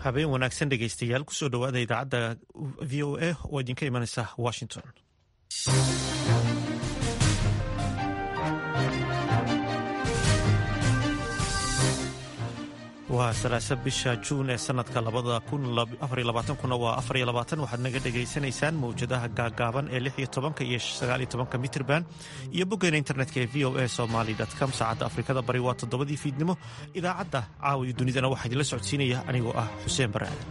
habeen wanaagsan dhegaystayaal kusoo dhowaada idaacadda v o a oo idinka imanaysa washington waa salaasa bisha juun ee sanadka kuna waa waxaad naga dhegaysanaysaan mawjadaha gaagaaban ee iyo iyo mitrban iyo boggeena internetka ee v o a somaly com saacadda afrikada bari waa toddobadii fiidnimo idaacadda caawiyo dunidana waxaa idinla socodsiinaya anigoo ah xuseen bare aadan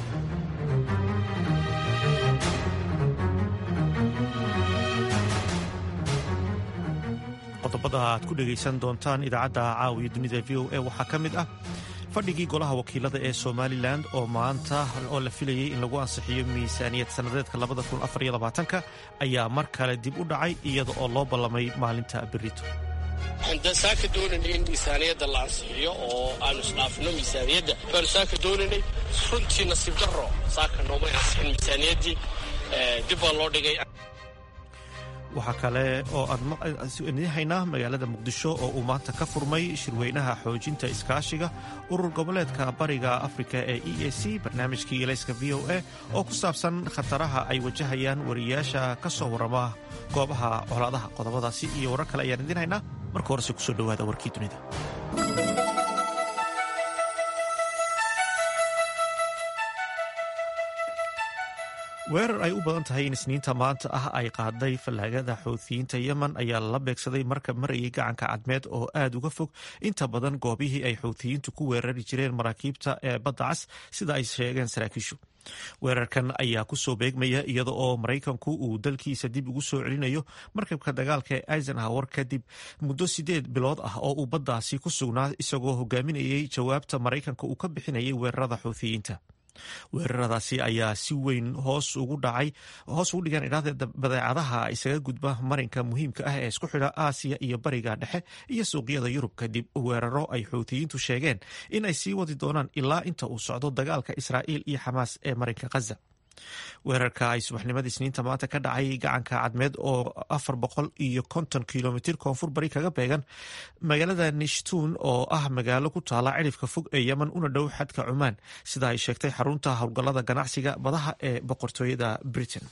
qodobada aad ku dhegaysan doontaan idaacadda caawiyo dunida v o a waxaa ka mid ah fadhigii golaha wakiilada ee somalilan oo maanta oo la filayay in lagu ansixiyo miisaaniyad sannadeedka ayaa mar kale dib u dhacay iyada oo loo ballamay maalinta berito waxaan saaka doonaynay in miisaaniyadda la ansixiyo oo aanu isdhaafino miisaaniyadda baanu saaka doonaynay runtii nasiib darro saaka noomay ansixin miisaaniyaddii dib baa loo dhigay waxaa kale oo aadhaynaa magaalada muqdisho oo uu maanta ka furmay shirweynaha xoojinta iskaashiga urur goboleedka bariga afrika ee e a c barnaamijkii elayska v o a oo ku saabsan khataraha ay wajahayaan wariyaasha ka soo warrama goobaha colaadaha qodobadaasi iyo warar kale ayaan idiin haynaa marka horese kusoo dhowaada warkii dunida weerar ay u badan tahay in isniinta maanta ah ay qaaday fallaagada xoutiyiinta yemen ayaa lala beegsaday markab marayay gacanka cadmeed oo aad uga fog inta badan goobihii ay xoutiyiintu ku weerari jireen maraakiibta ee badda cas sida ay sheegeen saraakiishu weerarkan ayaa kusoo beegmaya iyada oo maraykanku uu dalkiisa dib ugu soo celinayo markabka dagaalka ee eisenhower kadib muddo sideed bilood ah oo uu baddaasi ku sugnaa isagoo hogaaminayay jawaabta maraykanka uu ka bixinayay weerarada xoutiyiinta weeraradaasi ayaa si weyn hoos ugu dhacay hoos ugu dhigaan idhaahda badeecadaha isaga gudba marinka muhiimka ah ee isku xidha aasiya iyo bariga dhexe iyo suuqyada yurub kadib weeraro ay xuutiyiintu sheegeen in ay sii wadi doonaan ilaa inta uu socdo dagaalka israa'iil iyo xamaas ee marinka khaza weerarka ay subaxnimadii isniinta maanta ka dhacay gacanka cadmeed oo afar boqol iyo konton kilomitir koonfur bari kaga beegan magaalada nishtuun oo ah magaalo ku taala cidhifka fog ee yemen una dhow xadka cumaan sida ay sheegtay xarunta howlgallada ganacsiga badaha ee boqortooyada britain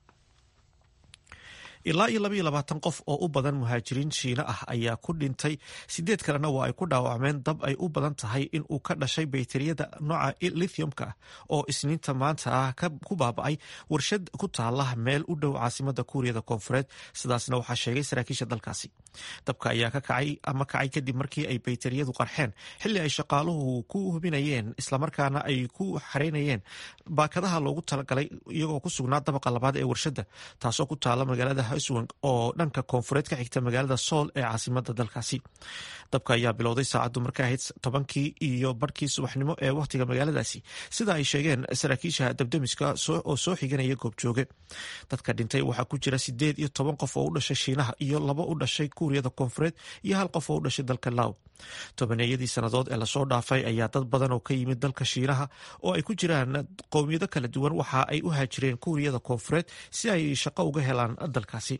ilaa iyo labaiyo labaatan qof oo u badan muhaajiriin shiina ah ayaa ku dhintay sideed kalena waa ay ku dhaawacmeen dab ay u badan tahay in uu ka dhashay bayteriyada nooca lithiumka ah oo isniinta maanta ah ku baaba'ay warshad ku taala meel u dhow caasimada kuuriyada koonfureed sidaasna waxaa sheegay saraakiisha dalkaasi dabka ayaa ka kacay ama kacay kadib markii ay bayteriyadu qarxeen xilli ay shaqaaluhu ku hubinayeen islamarkaana ay ku xareynayeen baakadaha loogu talagalay iyagoo ku sugnaa dabaqa labaad ee warshadda taasoo ku taala magaalada hswang oo dhanka koonfureed ka xigta magaalada sool ee caasimada dalkaasi dabka ayaa bilowday saacaddu marka ahayd tobankii iyo barhkii subaxnimo ee wakhtiga magaaladaasi sida ay sheegeen saraakiisha dabdemiska oo soo xiganaya goobjooge dadka dhintay waxaa ku jira sideed iyo toban qof oo u dhashay shiinaha iyo laba u dhashay kuuriyada koonfureed iyo hal qof oo u dhashay dalka law tobaneeyadii sannadood ee lasoo dhaafay ayaa dad badan oo ka yimid dalka shiinaha oo ay ku jiraan qowmiyado kala duwan waxa ay u haajireen kuuriyada koonfureed si ay shaqo uga helaan dalkaasi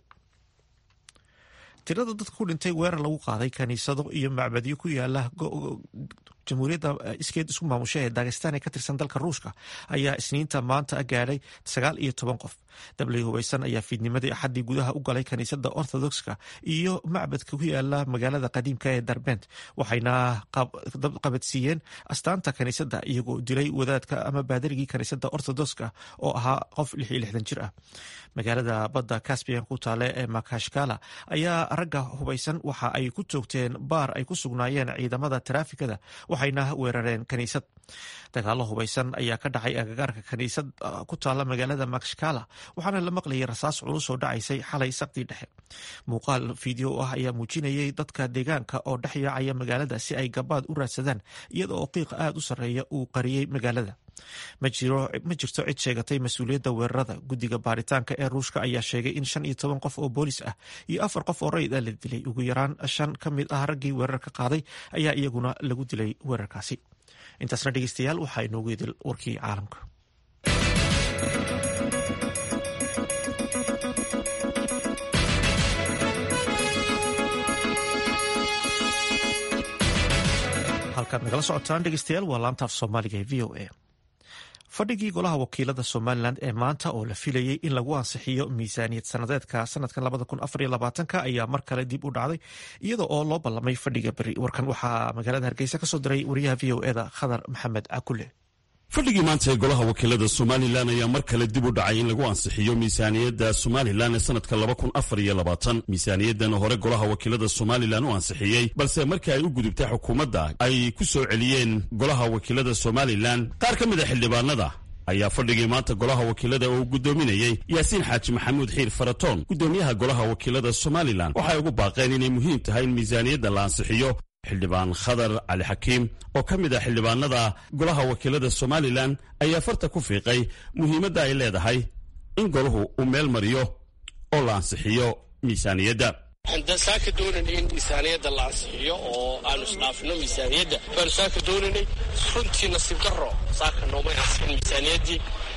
tirada dadka ku dhintay weerar lagu qaaday kaniisado iyo macbadyo ku yaala jamhuuriyadda iskeed isku maamusha ee dagestan ee ka tirsan dalka ruushka ayaa isniinta maanta gaadhay sagaal iyo toban qof dablay hubaysan ayaa fiidnimadii axaddii gudaha u galay kaniisadda orthodoxka iyo macbadka ku yaala magaalada qadiimka ee darbent waxayna qabadsiiyeen astaanta kaniisadda iyagoo dilay wadaadka ama baadarigii kaniisadda orthodoxka oo ahaa qof lix iyo lixdan jir ah magaalada badda caspian ku taale ee makashkala ayaa ragga hubaysan waxa ay ku toogteen baar ay ku sugnaayeen ciidamada taraafikada waxayna weerareen kaniisad dagaalo hubaysan ayaa ka dhacay agagaarka kaniisad ku taala magaalada makshkala waxaana la maqlayay rasaas culus oo dhacaysay xalay saqdii dhexe muuqaal fideo ah ayaa muujinayay dadka deegaanka oo dhex yaacaya magaalada si ay gabaad u raadsadaan iyada oo qiiqa aada u sarreeya uu qariyey magaalada ma jirto cid sheegatay mas-uuliyadda weerarada guddiga baaritaanka ee ruushka ayaa sheegay in shan iyo toban qof oo boolis ah iyo afar qof oo rayid ah la dilay ugu yaraan shan ka mid ah raggii weerarka qaaday ayaa iyaguna lagu dilay weerarkaasi intaasna dhegeystayaal waxaa inoogu idil warkii caalamka halkaad nagala socotaan dhegeystayaal waa laantaaf soomaaliga ee v o a fadhigii golaha wakiilada somalilan ee maanta oo la filayey in lagu ansixiyo miisaaniyad sanadeedka sanadkan ayaa mar kale dib u dhacday iyada oo loo ballamay fadhiga beri warkan waxaa magaalada hargeysa kasoo diray wariyaha v o eda khadar maxamed cakule fadhigii maanta ee golaha wakiilada somalilan ayaa mar kale dib u dhacay in lagu ansixiyo miisaaniyadda somalilan ee sanadka miisaaniyaddan hore golaha wakiilada somalilan u ansixiyey balse markii ay u gudubtay xukuumadda ay ku soo celiyeen golaha wakiilada somalilan qaar ka mid a xildhibaanada ayaa fadhigii maanta golaha wakiilada oo gudoominayey yaasiin xaaji maxamuud xiir faratoon gudoomiyaha golaha wakiilada somalilan waxay ugu baaqeen inay muhiim tahay in miisaaniyadda la ansixiyo xildhibaan khadar cali xakiim oo ka mid ah xildhibaanada golaha wakiilada somalilan ayaa farta ku fiiqay muhiimadda ay leedahay in golahu uu meel mariyo oo la ansixiyo miisaaniyadda waxaan saaka doonaynay in miisaaniyadda la ansixiyo oo aanu isdhaafino miisaaniyadda baanu saaka doonaynay runtii nasiib daro saaka noomay ansixin miisaaniyaddii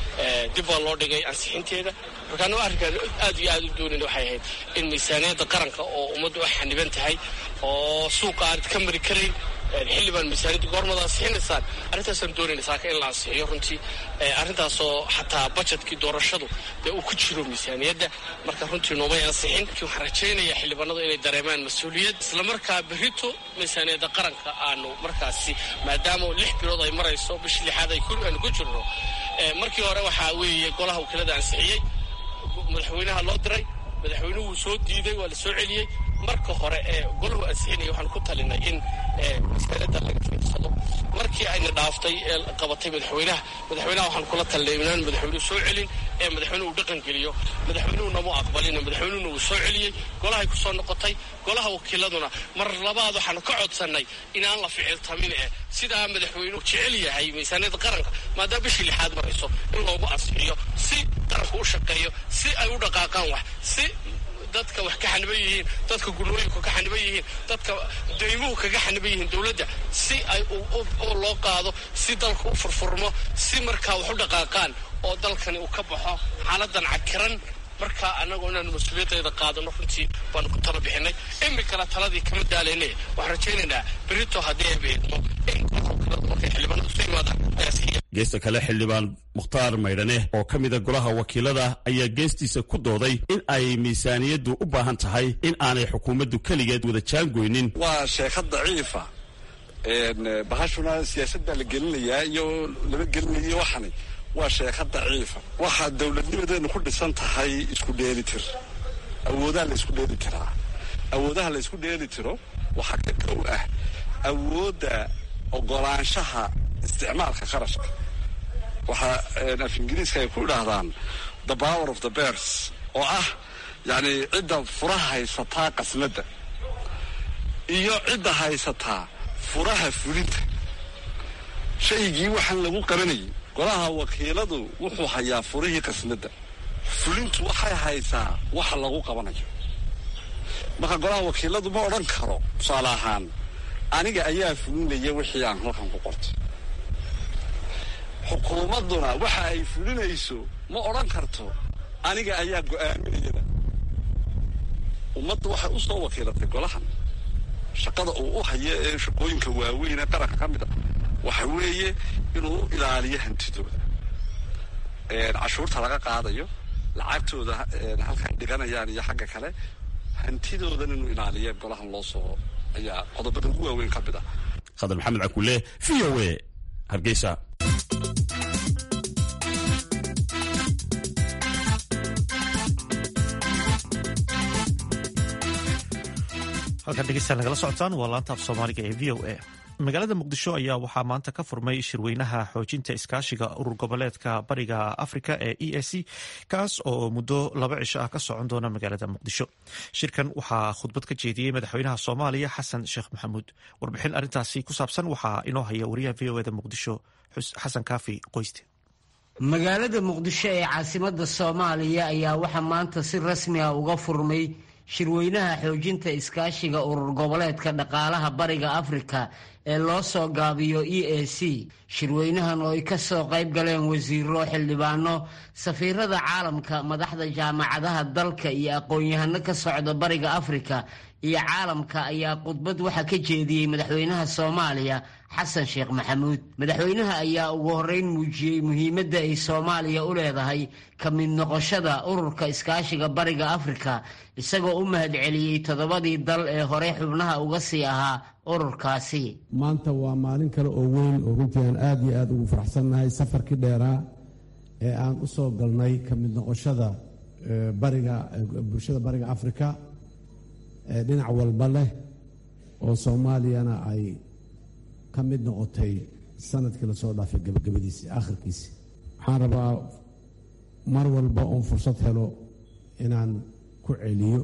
dib baa loo dhigay ansixinteeda markaana arrinkaan aad iyo aad u doonayna waxay ahayd in miisaaniyadda qaranka oo ummaddu ay xaniban tahay oo suuqa aanad ka mari karayn xilli baan miisaaniyadda goormada ansixinaysaan arrintaasaan doonayna saaka in la ansixiyo runtii arrintaasoo xataa bajetkii doorashadu dee uu ku jiro miisaaniyadda marka runtii noomay ansixin waxaan rajaynayaa xildhibaanadu inay dareemaan mas-uuliyad islamarkaa berrito miisaaniyadda qaranka aanu markaasi maadaama lix bilood ay marayso bishii lixaad aanu ku jirno markii hore waxaa weeye golaha wakiilada ansixiyey madaxweynaha loo diray madaxweynuhu wuu soo diiday waa la soo celiyey marka hore ee golahu ansixinaya waxaan ku talinay in miisaaniyadda laga fiirsado markii ayna dhaaftay ee qabatay madaxweynaha madaxweynaha waxaan kula talinay inaan madaxweynuhu soo celin ee madaxweynuhu uu dhaqan geliyo madaxweynuhu nama aqbalin madaxweynuhuna wuu soo celiyey golahay ku soo noqotay golaha wakiiladuna mar labaad waxaanu ka codsannay inaan la ficiltamin eh sidaa madaxweynuhu jecel yahay miisaaniyadda qaranka maadaama bishii lixaad marayso in loogu ansixiyo si qaranku u shaqeeyo si ay u dhaqaaqaan wax si dadka wax ka xaniban yihiin dadka gulooyinku ka xaniban yihiin dadka daymuhu kaga xaniban yihiin dowladda si ay loo qaado si dalku u furfurmo si markaa wax u dhaqaaqaan oo dalkani uu ka baxo xaaladan cakiran markaa annagu inaanu mas-uuliyaddeeda qaadano runtii baanu ku tala bixinay imikana taladii kama daalayne waxaan rajaynaynaa berito haddii ay beedmo in markay xildhibaanadu soo yimaadaan ayaasiiya geesta kale xildhibaan mukhtaar maydhane oo ka mida golaha wakiilada ayaa geestiisa ku dooday in ay miisaaniyaddu u baahan tahay in aanay xukuumaddu keligeed wada jaangoynin waa sheekad daciifa bahashuna siyaasad baa la gelinayaa iyo lama gelinayo waxani waa sheeka daciifa waxaa dowladnimadeenu ku dhisan tahay isku dheelitir awoodaha la isku dheeli tiraa awoodaha la isku dheeli tiro waxaa ka kow ah awoodda ogolaanshaha isticmaalka qarashka waxaa af ingiriiska ay ku idhaahdaan the power of the bears oo ah yacni cidda furaha haysataa qasnadda iyo cidda haysataa furaha fulinta shaygii waxaan lagu qabanayay golaha wakiiladu wuxuu hayaa furihii qasnadda fulintu waxay haysaa waxa lagu qabanayo marka golaha wakiiladu ma odhan karo tusaale ahaan aniga ayaa fulinaya wixii aan halkan ku qortay xukuumadduna waxa ay fulinayso ma odhan karto aniga ayaa go'aaminayada ummaddu waxay u soo wakiilatay golahan shaqada uu u hayo ee shaqooyinka waaweyn ee qaranka ka mid a waxa weeye inuu u ilaaliyo hantidooda cashuurta laga qaadayo lacagtooda halka ay dhiganayaan iyo xagga kale hantidoodan inuu ilaaliyo golahan loo soo ayaa qodobada ugu waaweyn ka mid ah khadar maxamed cakule v o a hargeysa halkan dhegeystayaal nagala socotaan waa laanta af soomaaliga ee v o a magaalada muqdisho ayaa waxaa maanta ka furmay shirweynaha xoojinta iskaashiga urur goboleedka bariga afrika ee e a c kaas oo muddo laba cisho ah ka socon doona magaalada muqdisho shirkan waxaa khudbad ka jeediyey madaxweynaha soomaaliya xasan sheekh maxamuud warbixin arrintaasi ku saabsan waxaa inoo haya wariyaha v o eda muqdisho xasan kaafi qoyste magaalada muqdisho ee caasimada soomaaliya ayaa waxaa maanta si rasmi ah uga furmay shirweynaha xoojinta iskaashiga urur goboleedka dhaqaalaha bariga afrika ee loo soo gaabiyo e a c shirweynahan oo ay ka soo qayb galeen wasiiro xildhibaano safiirada caalamka madaxda jaamacadaha dalka iyo aqoon-yahano ka socda bariga afrika iyo caalamka ayaa khudbad waxaa ka jeediyey madaxweynaha soomaaliya xasan sheekh maxamuud madaxweynaha ayaa ugu horreyn muujiyey muhiimadda ay soomaaliya u leedahay ka mid noqoshada ururka iskaashiga bariga afrika isagoo u mahadceliyey toddobadii dal ee hore xubnaha uga sii ahaa ururkaasi maanta waa maalin kale oo weyn oo runtii aan aad iyo aad ugu faraxsannahay safarkii dheeraa ee aan u soo galnay ka mid noqoshada bariga bulshada bariga afrika ee dhinac walba leh oo soomaaliyana ay ka mid noqotay sanadkii lasoo dhaafay gabagabadiisii akhirkiisii waxaan rabaa mar walba oon fursad helo inaan ku celiyo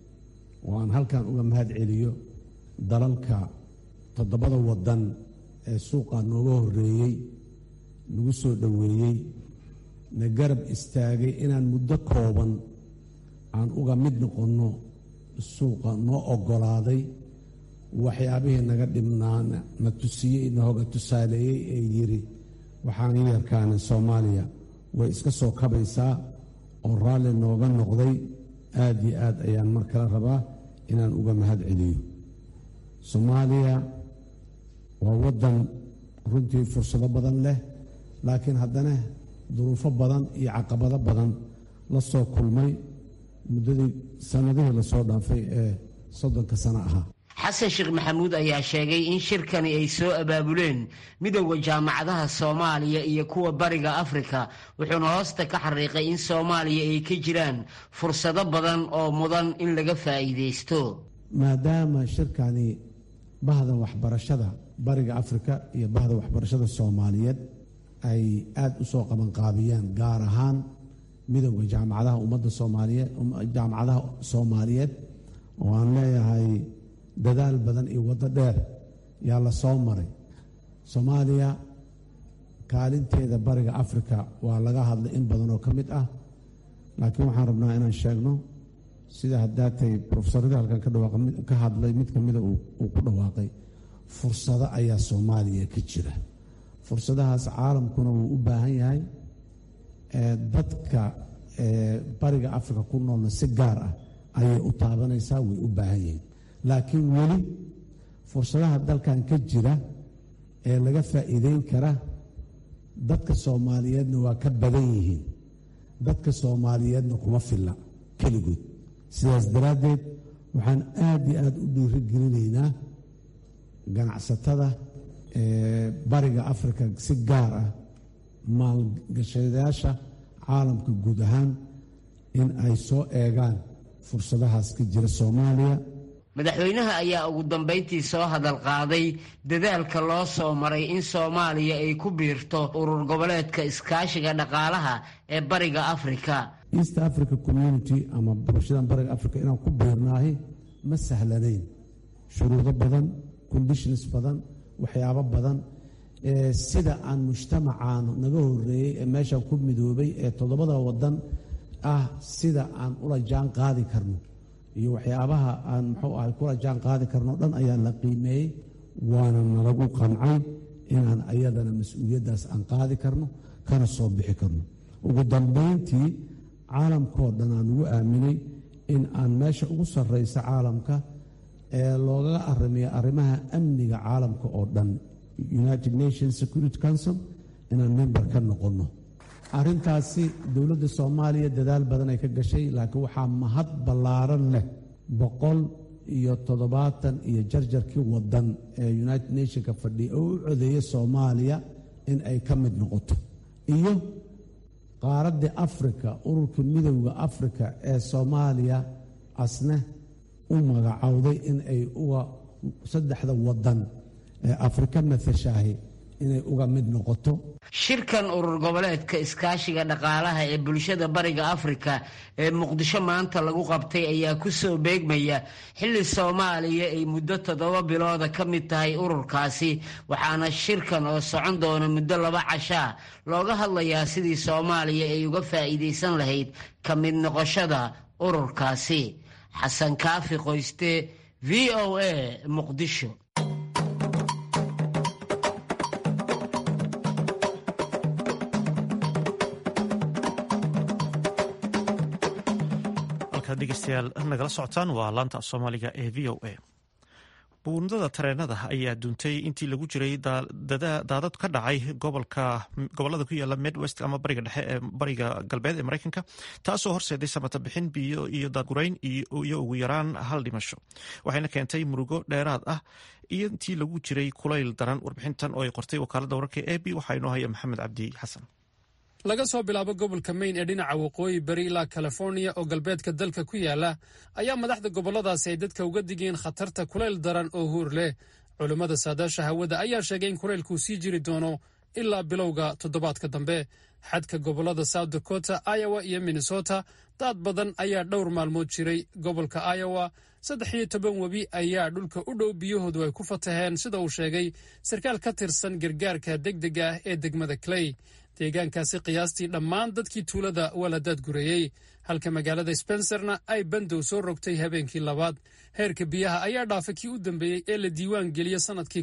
oo aan halkan uga mahad celiyo dalalka toddobada waddan ee suuqa nooga horreeyey nagu soo dhoweeyey na garab istaagay inaan muddo kooban aan uga mid noqonno suuqa noo oggolaaday waxyaabihii naga dhibnaana na tusiyey nahoga tusaaleeyey ee yidhi waxaan yarkaana soomaaliya way iska soo kabaysaa oo raalli nooga noqday aad iyo aad ayaan mar kale rabaa inaan uga mahad celiyo soomaaliya waa waddan runtii fursado badan leh laakiin haddana duruufo badan iyo caqabado badan la soo kulmay muddadii sannadihii lasoo dhaafay ee soddonka sano ahaa xasan sheekh maxamuud ayaa sheegay in shirkani ay soo abaabuleen midowda jaamacadaha soomaaliya iyo kuwa bariga afrika wuxuuna hoosta ka xariiqay in soomaaliya ay ka jiraan fursado badan oo mudan in laga faa'iidaysto maadaama shirkani bahda waxbarashada bariga afrika iyo bahda waxbarashada soomaaliyeed ay aada u soo qabanqaabiyaan gaar ahaan midowda jaamacadaha ummadda soomaaliyeed jaamacadaha soomaaliyeed oo aan leeyahay dadaal badan iyo waddo dheer yaa la soo maray soomaaliya kaalinteeda bariga afrika waa laga hadlay in badan oo ka mid ah laakiin waxaan rabnaa inaan sheegno sida haddaatay profesaradii halkan ka hadlay mid ka mida uu ku dhawaaqay fursado ayaa soomaaliya ka jira fursadahaas caalamkuna wuu u baahan yahay dadka bariga afrika ku noolna si gaar ah ayay u taabanaysaa way u baahan yihiin laakiin weli fursadaha dalkan ka jira ee laga faa'iideyn kara dadka soomaaliyeedna waa ka badan yihiin dadka soomaaliyeedna kuma filla keligood sidaas daraaddeed waxaan aad iyo aad u dhiirigelinaynaa ganacsatada bariga afrika si gaar ah maalgashadayaasha caalamka guud ahaan in ay soo eegaan fursadahaas ka jira soomaaliya madaxweynaha ayaa ugu dambayntii soo hadal qaaday dadaalka loo soo maray in soomaaliya ay ku biirto urur goboleedka iskaashiga dhaqaalaha ee bariga afrika east africa community ama bulshadan bariga africa inaan ku biirnaahi ma sahlanayn shuruudo badan conditions badan waxyaabo badan sida aan mujtamacaan naga horeeyey ee meeshaan ku midoobay ee toddobada wadan ah sida aan ula jaan qaadi karno iyo waxyaabaha aan muxuu ahay kula jaan qaadi karno dhan ayaa la qiimeeyey waana nalagu qancay inaan ayadana mas-uuliyaddaas aan qaadi karno kana soo bixi karno ugu dambayntii caalamkao dhan aan ugu aaminay in aan meesha ugu sarraysa caalamka ee loogaga arrimiya arrimaha amniga caalamka oo dhan united nations security council inaan member ka noqonno arrintaasi dowladda soomaaliya dadaal badan ay ka gashay laakiin waxaa mahad ballaaran leh boqol iyo toddobaatan iyo jarjarkii wadan ee united nationka fadhiya oo u codeeya soomaaliya in ay ka mid noqoto iyo qaaraddii afrika ururka midowda afrika ee soomaaliya asne u magacowday in ay uga saddexda wadan ee afrika matashahay inay uga mid noqoto shirkan urur goboleedka iskaashiga dhaqaalaha ee bulshada bariga afrika ee muqdisho maanta lagu qabtay ayaa ku soo beegmaya xilli soomaaliya ay muddo toddoba bilooda ka mid tahay ururkaasi waxaana shirkan oo socon doona muddo laba cashaa looga hadlayaa sidii soomaaliya ay uga faa'iidaysan lahayd ka mid noqoshada ururkaasi xasan kaafi qoyste v o a muqdisho dhegeystayaal nagala socotaan waa laanta af soomaaliga ee v o a buundada tareenada ayaa duuntay intii lagu jiray daadad ka dhacay gobolada ku yaala midwest ama bariga dhexe ee bariga galbeed ee mareykanka taasoo horseeday samata bixin biyo iyo daadgurayn iyo ugu yaraan hal dhimasho waxayna keentay murugo dheeraad ah iyo intii lagu jiray kulayl daran warbixintan oo ay qortay wakaalada wararka e b waxaa inoo haya maxamed cabdi xasan laga soo bilaabo gobolka maine ee dhinaca waqooyi bari ilaa californiya oo galbeedka dalka ku yaala ayaa madaxda gobolladaasi ay dadka uga digeen khatarta kulayl daran oo huur leh culummada saadaasha hawada ayaa sheegay in kulaylkuu sii jiri doono ilaa bilowga toddobaadka dambe xadka gobollada south dakota iowa iyo minnesota daad badan ayaa dhowr maalmood jiray gobolka iowa saddex iyo toban webi ayaa dhulka u dhow biyahoodu ay ku fataheen sida uu sheegay sarkaal ka tirsan gargaarka degdega ah ee degmada clay deegaankaasi qiyaastii dhammaan dadkii tuulada waa la daadgureeyey halka magaalada spencerna ay bandow soo rogtay habeenkii labaad heerka biyaha ayaa dhaafay kii u dambeeyey ee la diiwaan geliyey sannadkii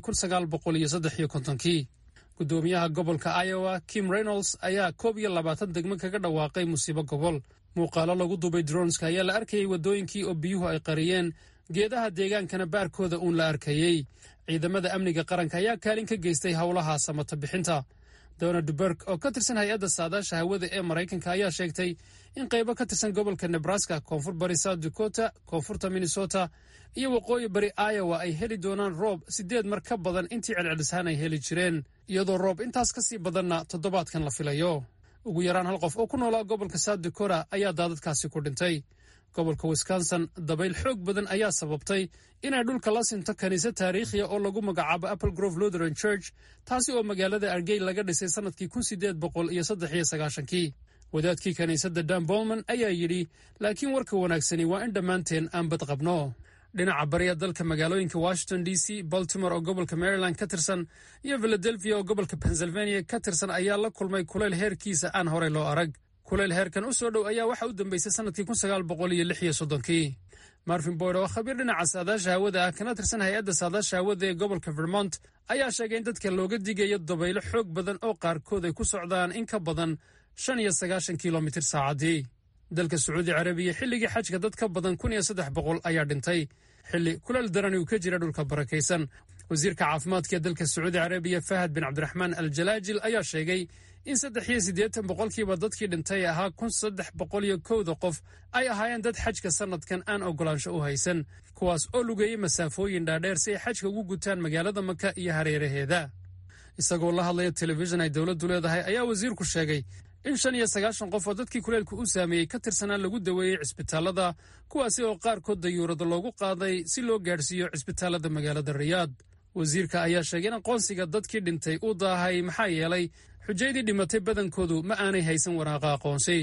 kii gudoomiyaha gobolka iowa kim reynolds ayaa koob iyo labaatan degmo kaga dhawaaqay musiibo gobol muuqaalo lagu duubay dronska ayaa la arkayey waddooyinkii oo biyuhu ay qariyeen geedaha deegaankana baarkooda uun la arkayey ciidamada amniga qaranka ayaa kaalin ka geystay howlaha samata bixinta donald berg oo ka tirsan hay-adda saadaasha hawada ee maraykanka ayaa sheegtay in qaybo ka tirsan gobolka nebraska koonfur bari south dakota koonfurta minnesota iyo waqooyi bari iowa ay heli doonaan roob siddeed mar ka badan intii celcelisaan ay heli jireen iyadoo roob intaas ka sii badanna toddobaadkan la filayo ugu yaraan hal qof oo ku noolaa gobolka south dakota ayaa daadadkaasi ku dhintay gobolka wisconsin dabayl xoog badan ayaa sababtay inay dhulka la sinto kaniisad taariikhiya oo lagu magacaabo apple grove lutheran church taasi oo magaalada argey laga dhisay sannadkii kun sideed boqol iyo saddex iyo sagaashankii wadaadkii kiniisadda dan bolman ayaa yidhi laakiin warka wanaagsani waa in dhammaanteen aan bad qabno dhinaca bariya dalka magaalooyinka washington d c baltimore oo gobolka maryland ka tirsan iyo philadelphia oo gobolka pennsylvania ka tirsan ayaa la kulmay kulayl heerkiisa aan horey loo arag kulayl heerkan u soo dhow ayaa waxa u dambeysay sannadkii kun sagaal boqol iyo lix iyo soddonkii marvin boyd oo khabiir dhinaca saadaasha hawada ah kana tirsan hay-adda saadaasha hawada ee gobolka vermont ayaa sheegay in dadka looga digayo dabaylo xoog badan oo qaarkood ay ku socdaan in ka badan shan iyo sagaashan kilomitir saacaddii dalka sacuudi carabiya xilligii xajka dad ka badan kun iyo saddex boqol ayaa dhintay xilli kulal darani uu ka jira dhulka barakaysan wasiirka caafimaadka ee dalka sacuudi carabiya fahad bin cabdiraxmaan al jalaajil ayaa sheegay in saddex iyo siddeetan boqolkiiba dadkii dhintay ahaa kun saddex boqol iyo kowda qof ay ahaayeen dad xajka sannadkan aan oggolaansho u haysan kuwaas oo lugeeyey masaafooyin dhaadheer si ay xajka ugu gutaan magaalada maka iyo hareeraheeda isagoo la hadlaya telefishin ay dowladdu leedahay ayaa wasiirku sheegay in shan iyo sagaashan qof oo dadkii kuleelku u saameeyey ka tirsanaa lagu daweeyey cisbitaalada kuwaasi oo qaarkood dayuurada loogu qaaday si loo gaadhsiiyo cisbitaalada magaalada riyaad wasiirka ayaa sheegay in aqoonsiga dadkii dhintay uu daahay maxaa yeelay xujaydii dhimatay badankoodu ma aanay haysan waraaqa aqoonsi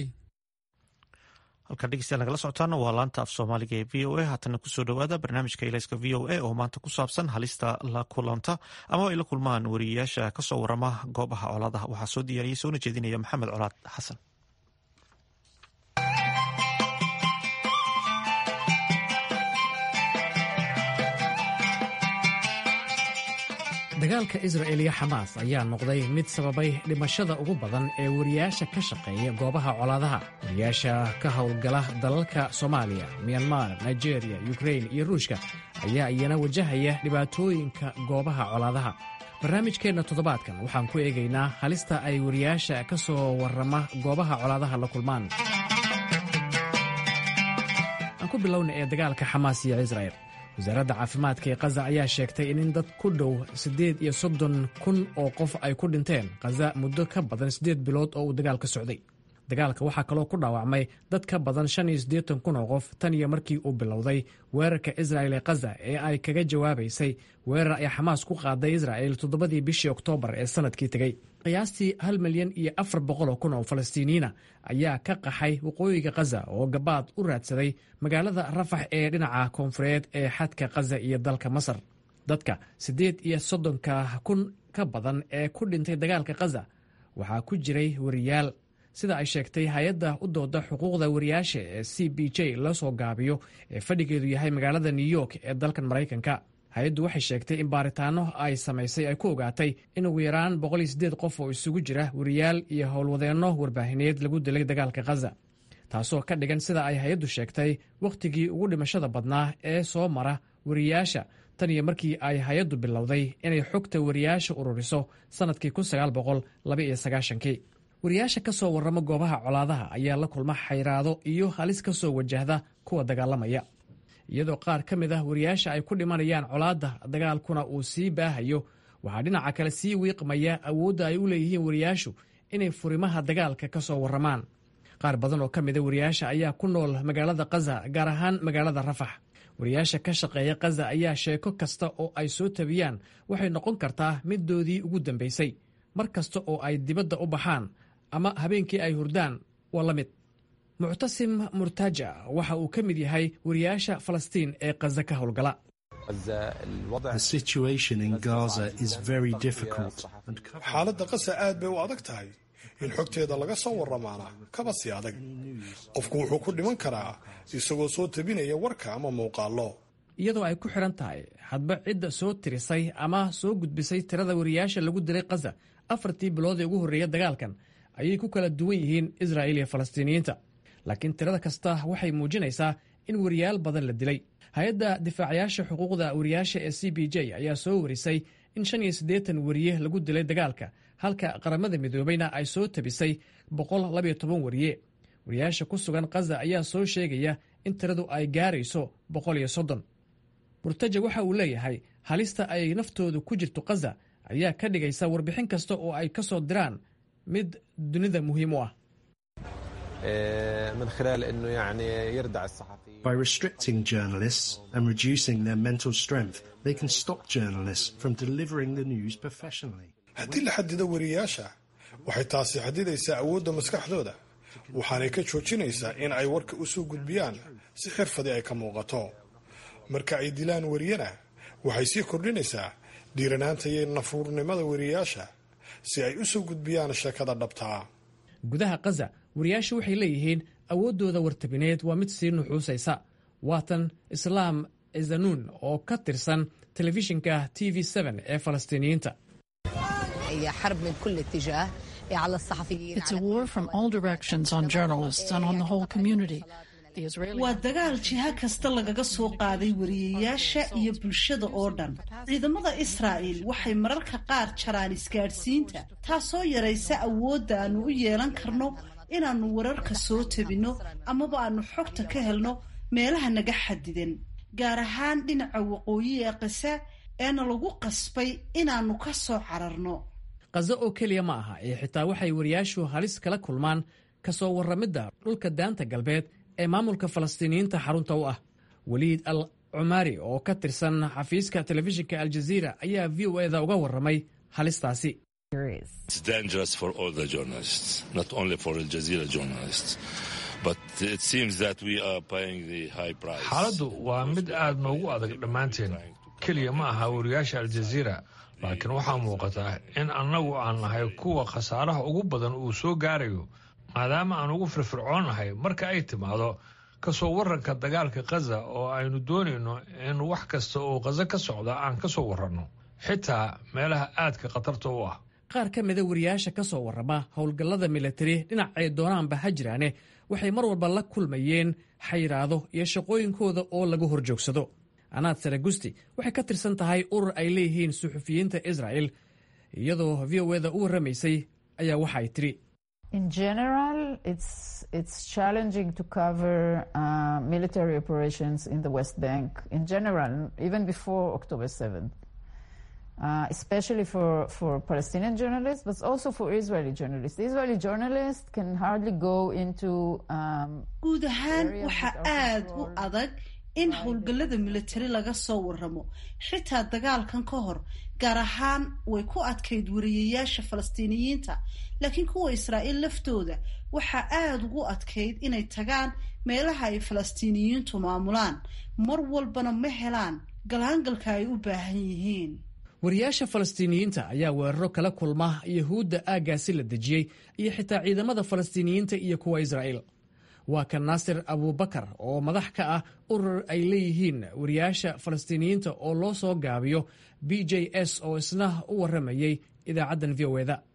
halkan dhegeystayaal nagala socotaana waa laanta af soomaaliga ee v o a haatana kusoo dhowaada barnaamijka ilayska v o a oo maanta ku saabsan halista la kulanta ama ay la kulmaan wariyeyaasha kasoo warama goobaha colaadaha waxaa soo diyaariyey soona jeedinaya maxamed colaad xasan dagaalka israel iyo xamaas ayaa noqday mid sababay dhimashada ugu badan ee wariyaasha ka shaqeeya goobaha colaadaha wariyaasha ka howlgala dalalka soomaaliya myanmar nigeria yukrain iyo ruushka ayaa iyana wajahaya dhibaatooyinka goobaha colaadaha barnaamijkeenna toddobaadkan waxaan ku eegaynaa halista ay wariyaasha ka soo warrama goobaha colaadaha la kulmaan aan ku bilowna ee dagaalka xamaas iyo israel wasaaradda caafimaadka ee khaza ayaa sheegtay in dad ku dhow siddeed iyo soddon kun oo qof ay ku dhinteen khaza muddo ka badan siddeed bilood oo uu dagaalka socday dagaalka waxaa kaloo ku dhaawacmay dad ka badan shan iyo siddeetan kun oo qof tan iyo markii uu bilowday weerarka israel ee khaza ee ay kaga jawaabaysay weerar ay xamaas ku qaaday israel toddobadii bishii oktoobar ee sannadkii tegey qiyaastii hal milyan iyo afar boqoloo kun oo falastiiniyiina ayaa ka qaxay waqooyiga khaza oo gabaad u raadsaday magaalada rafax ee dhinaca koonfureed ee xadka khaza iyo dalka masar dadka siddeed iyo soddonka kun ka badan ee ku dhintay dagaalka khaza waxaa ku jiray wariyaal sida ay sheegtay hay-adda u dooda xuquuqda wariyaasha ee c b j la soo gaabiyo ee fadhigeedu yahay magaalada new york ee dalkan maraykanka hay-addu waxay sheegtay in baaritaano ay samaysay ay ku ogaatay in ugu yaraan boqoliyosiddeed qof oo isugu jira wariyaal iyo howlwadeenno warbaahineed lagu dilay dagaalka khaza taasoo ka dhigan sida ay hay-addu sheegtay wakhtigii ugu dhimashada badnaa ee soo mara wariyaasha tan iyo markii ay hay-addu bilowday inay xogta wariyaasha ururiso sannadkii kii wariyaasha ka soo warrama goobaha colaadaha ayaa la kulma xayraado iyo halis ka soo wajahda kuwa dagaalamaya iyadoo qaar ka mid ah wariyaasha ay ku dhimanayaan colaadda dagaalkuna uu sii baahayo waxaa dhinaca kale sii wiiqmaya awoodda ay u leeyihiin wariyaashu inay furimaha dagaalka ka soo warramaan qaar badan oo ka mida wariyaasha ayaa ku nool magaalada kaza gaar ahaan magaalada rafax wariyaasha ka shaqeeya kaza ayaa sheeko kasta oo ay soo tabiyaan waxay noqon kartaa middoodii ugu dambaysay mar kasta oo ay dibadda u baxaan ama habeenkii ay hurdaan waa la mid muctasim murtaja waxa uu ka mid yahay wariyaasha falastiin ee kaza ka howlgala xaaladda qasa aad bay u adag tahay in xogteeda laga soo warramaana kaba sii adag qofku wuxuu ku dhiman karaa isagoo soo tabinaya warka ama muuqaallo iyadoo ay ku xidhan tahay hadba cidda soo tirisay ama soo gudbisay tirada wariyaasha lagu diray kaza afartii bilood ee ugu horreeya dagaalkan ayay ku kala duwan yihiin israa'iil iyo falastiiniyiinta laakiin tirada kasta waxay muujinaysaa in wariyaal badan la dilay hay-adda difaacayaasha xuquuqda wariyaasha ee c b j ayaa soo warisay in shan iyo siddeetan wariye lagu dilay dagaalka halka qaramada midoobayna ay soo tabisay boqol labayo toban wariye wariyaasha ku sugan kaza ayaa soo sheegaya in tiradu ay gaarayso boqol iyo soddon murtaja waxa uu leeyahay halista ay naftoodu ku jirto kaza ayaa ka dhigaysa warbixin kasta oo ay ka soo diraan mid dunida muhiim u ah By restricting journalists and reducing their mental strength, they can stop journalists from delivering the news professionally. haddii la xadido wariyaasha waxay taasi xadidaysaa awoodda maskaxdooda waxaanay ka joojinaysaa in ay warka u soo gudbiyaan si xirfadii ay ka muuqato marka ay dilaan wariyana waxay sii kordhinaysaa dhiiranaanta iyo nafuurnimada wariyaasha si ay u soo gudbiyaan sheekada dhabtaa gudaha kaza wariyaashu waxay leeyihiin awooddooda wartabineed waa mid sii nuxuusaysa waatan islaam zanuun oo ka tirsan telefishinka t v ee falastiiniyiinta waa dagaal jiha kasta lagaga soo qaaday wariyayaasha iyo bulshada oo dhan ciidamada israa'il waxay mararka qaar jaraan isgaadhsiinta taasoo yaraysa awoodda aannu u yeelan karno inaannu wararka soo tabinno amaba aannu xogta ka helno meelaha naga xadidan gaar ahaan dhinaca waqooyi ee qasa eena lagu qasbay inaannu ka soo cararno kazo oo keliya ma aha ee xitaa waxay wariyaashu halis kala kulmaan ka soo warramidda dhulka daanta galbeed ee maamulka falastiiniyiinta xarunta u ah weliid al cumaari oo ka tirsan xafiiska telefishinka aljaziira ayaa v o eda uga warramay halistaasi xaaladdu waa mid aad noogu adag dhammaanteen keliya ma aha wariyaasha aljaziira laakiin waxaa muuqataa in annagu aan nahay kuwa khasaaraha ugu badan uu soo gaarayo maadaama aan ugu firfircoonnahay marka ay timaado ka soo warranka dagaalka khaza oo aynu doonayno in wax kasta oo khaza ka socda aan ka soo warranno xitaa meelaha aadka khatarta u ah qaar ka mida wariyaasha ka soo warrama howlgallada militari dhinacay doonaanba ha jiraane waxay mar walba la kulmayeen xayiraado iyo shaqooyinkooda oo lagu horjoogsado anaad saragusti waxay ka tirsan tahay urur ay leeyihiin suxufiyiinta israa'el iyadoo v o eda u warramaysay ayaa waxa ay tidhi In general, it's it's challenging to cover uh, military operations in the West Bank. In general, even before October 7th, uh, especially for for Palestinian journalists, but also for Israeli journalists. The Israeli journalists can hardly go into. Um, guud ahaan waxaa aad u adag in howlgallada militari laga soo warramo xitaa dagaalkan ka hor gaar ahaan way ku adkayd wariyayaasha falastiiniyiinta laakiin kuwa israa'iil laftooda waxaa aada ugu adkayd inay tagaan meelaha ay falastiiniyiintu maamulaan mar walbana ma helaan galaangalka ay u baahan yihiin wariyaasha falastiiniyiinta ayaa weeraro kala kulma yahuudda aaggaasi la dejiyey iyo xitaa ciidamada falastiiniyiinta iyo kuwa israa'iil waa kan naasir abubakar oo madax ka ah urur ay leeyihiin wariyaasha falastiiniyiinta oo loo soo gaabiyo b j s oo isna u warramayay idaacaddan v o eda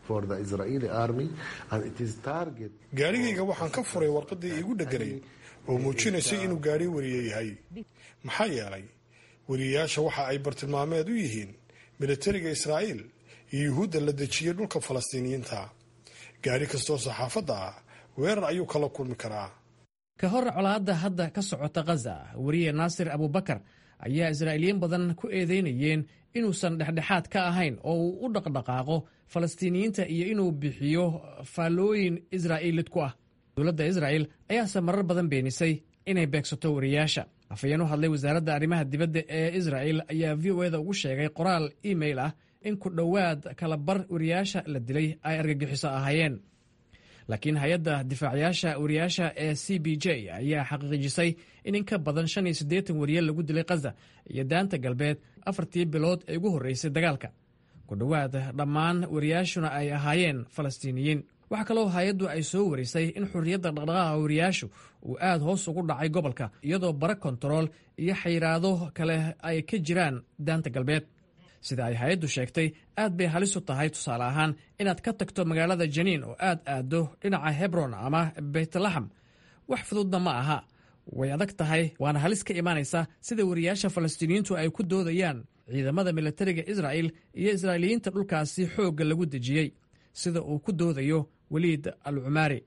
gaadhigayga waxaan ka furay warqadii iigu dheganayd oo muujinaysay inuu gaadhi wariye yahay maxaa yeelay wariyeyaasha waxa ay bartilmaameed u yihiin militariga israa'iil iyo yuhuudda la dejiyey dhulka falastiiniyiinta gaadhi kastoo saxaafadda ah weerar ayuu kala kulmi karaa ka hor colaadda hadda ka socota khaza wariye naasir abubakar ayaa israa'iiliyiin badan ku eedeynayeen inuusan dhexdhexaad ka ahayn oo uu u dhaqdhaqaaqo falastiiniyiinta iyo inuu bixiyo faallooyin israa'iilid ku ah dowladda israa'il ayaase marar badan beenisay inay beegsato wariyaasha afhayeen u hadlay wasaaradda arrimaha dibadda ee israa'il ayaa v o eda ugu sheegay qoraal email ah in ku dhowaad kala bar wariyaasha la dilay ay argagixiso ahaayeen laakiin hay-adda difaacayaasha wariyaasha ee c b j ayaa xaqiijisay in in ka badan shan iyo siddeetan wariye lagu dilay khaza iyo daanta galbeed afartii bilood ee ugu horreysay dagaalka ku dhowaad dhammaan wariyaashuna ay ahaayeen falastiiniyiin waxaa kaloo hay-addu ay soo warisay in xurriyadda dhaqdhaqaaqa wariyaashu uu aad hoos ugu dhacay gobolka iyadoo bara kontarool iyo xayiraado kale ay ka jiraan daanta galbeed sida ay hay-addu sheegtay aad bay halis u tahay tusaale ahaan inaad ka tagto magaalada janiin oo aad aaddo dhinaca hebron ama beytlaxam wax fududna ma aha way adag tahay waana halis ka imaanaysa sida wariyaasha falastiiniyiintu ay ku doodayaan ciidamada militariga israa'il iyo israa'iiliyiinta dhulkaasi xoogga lagu dejiyey sida uu ku doodayo weliid al cumaari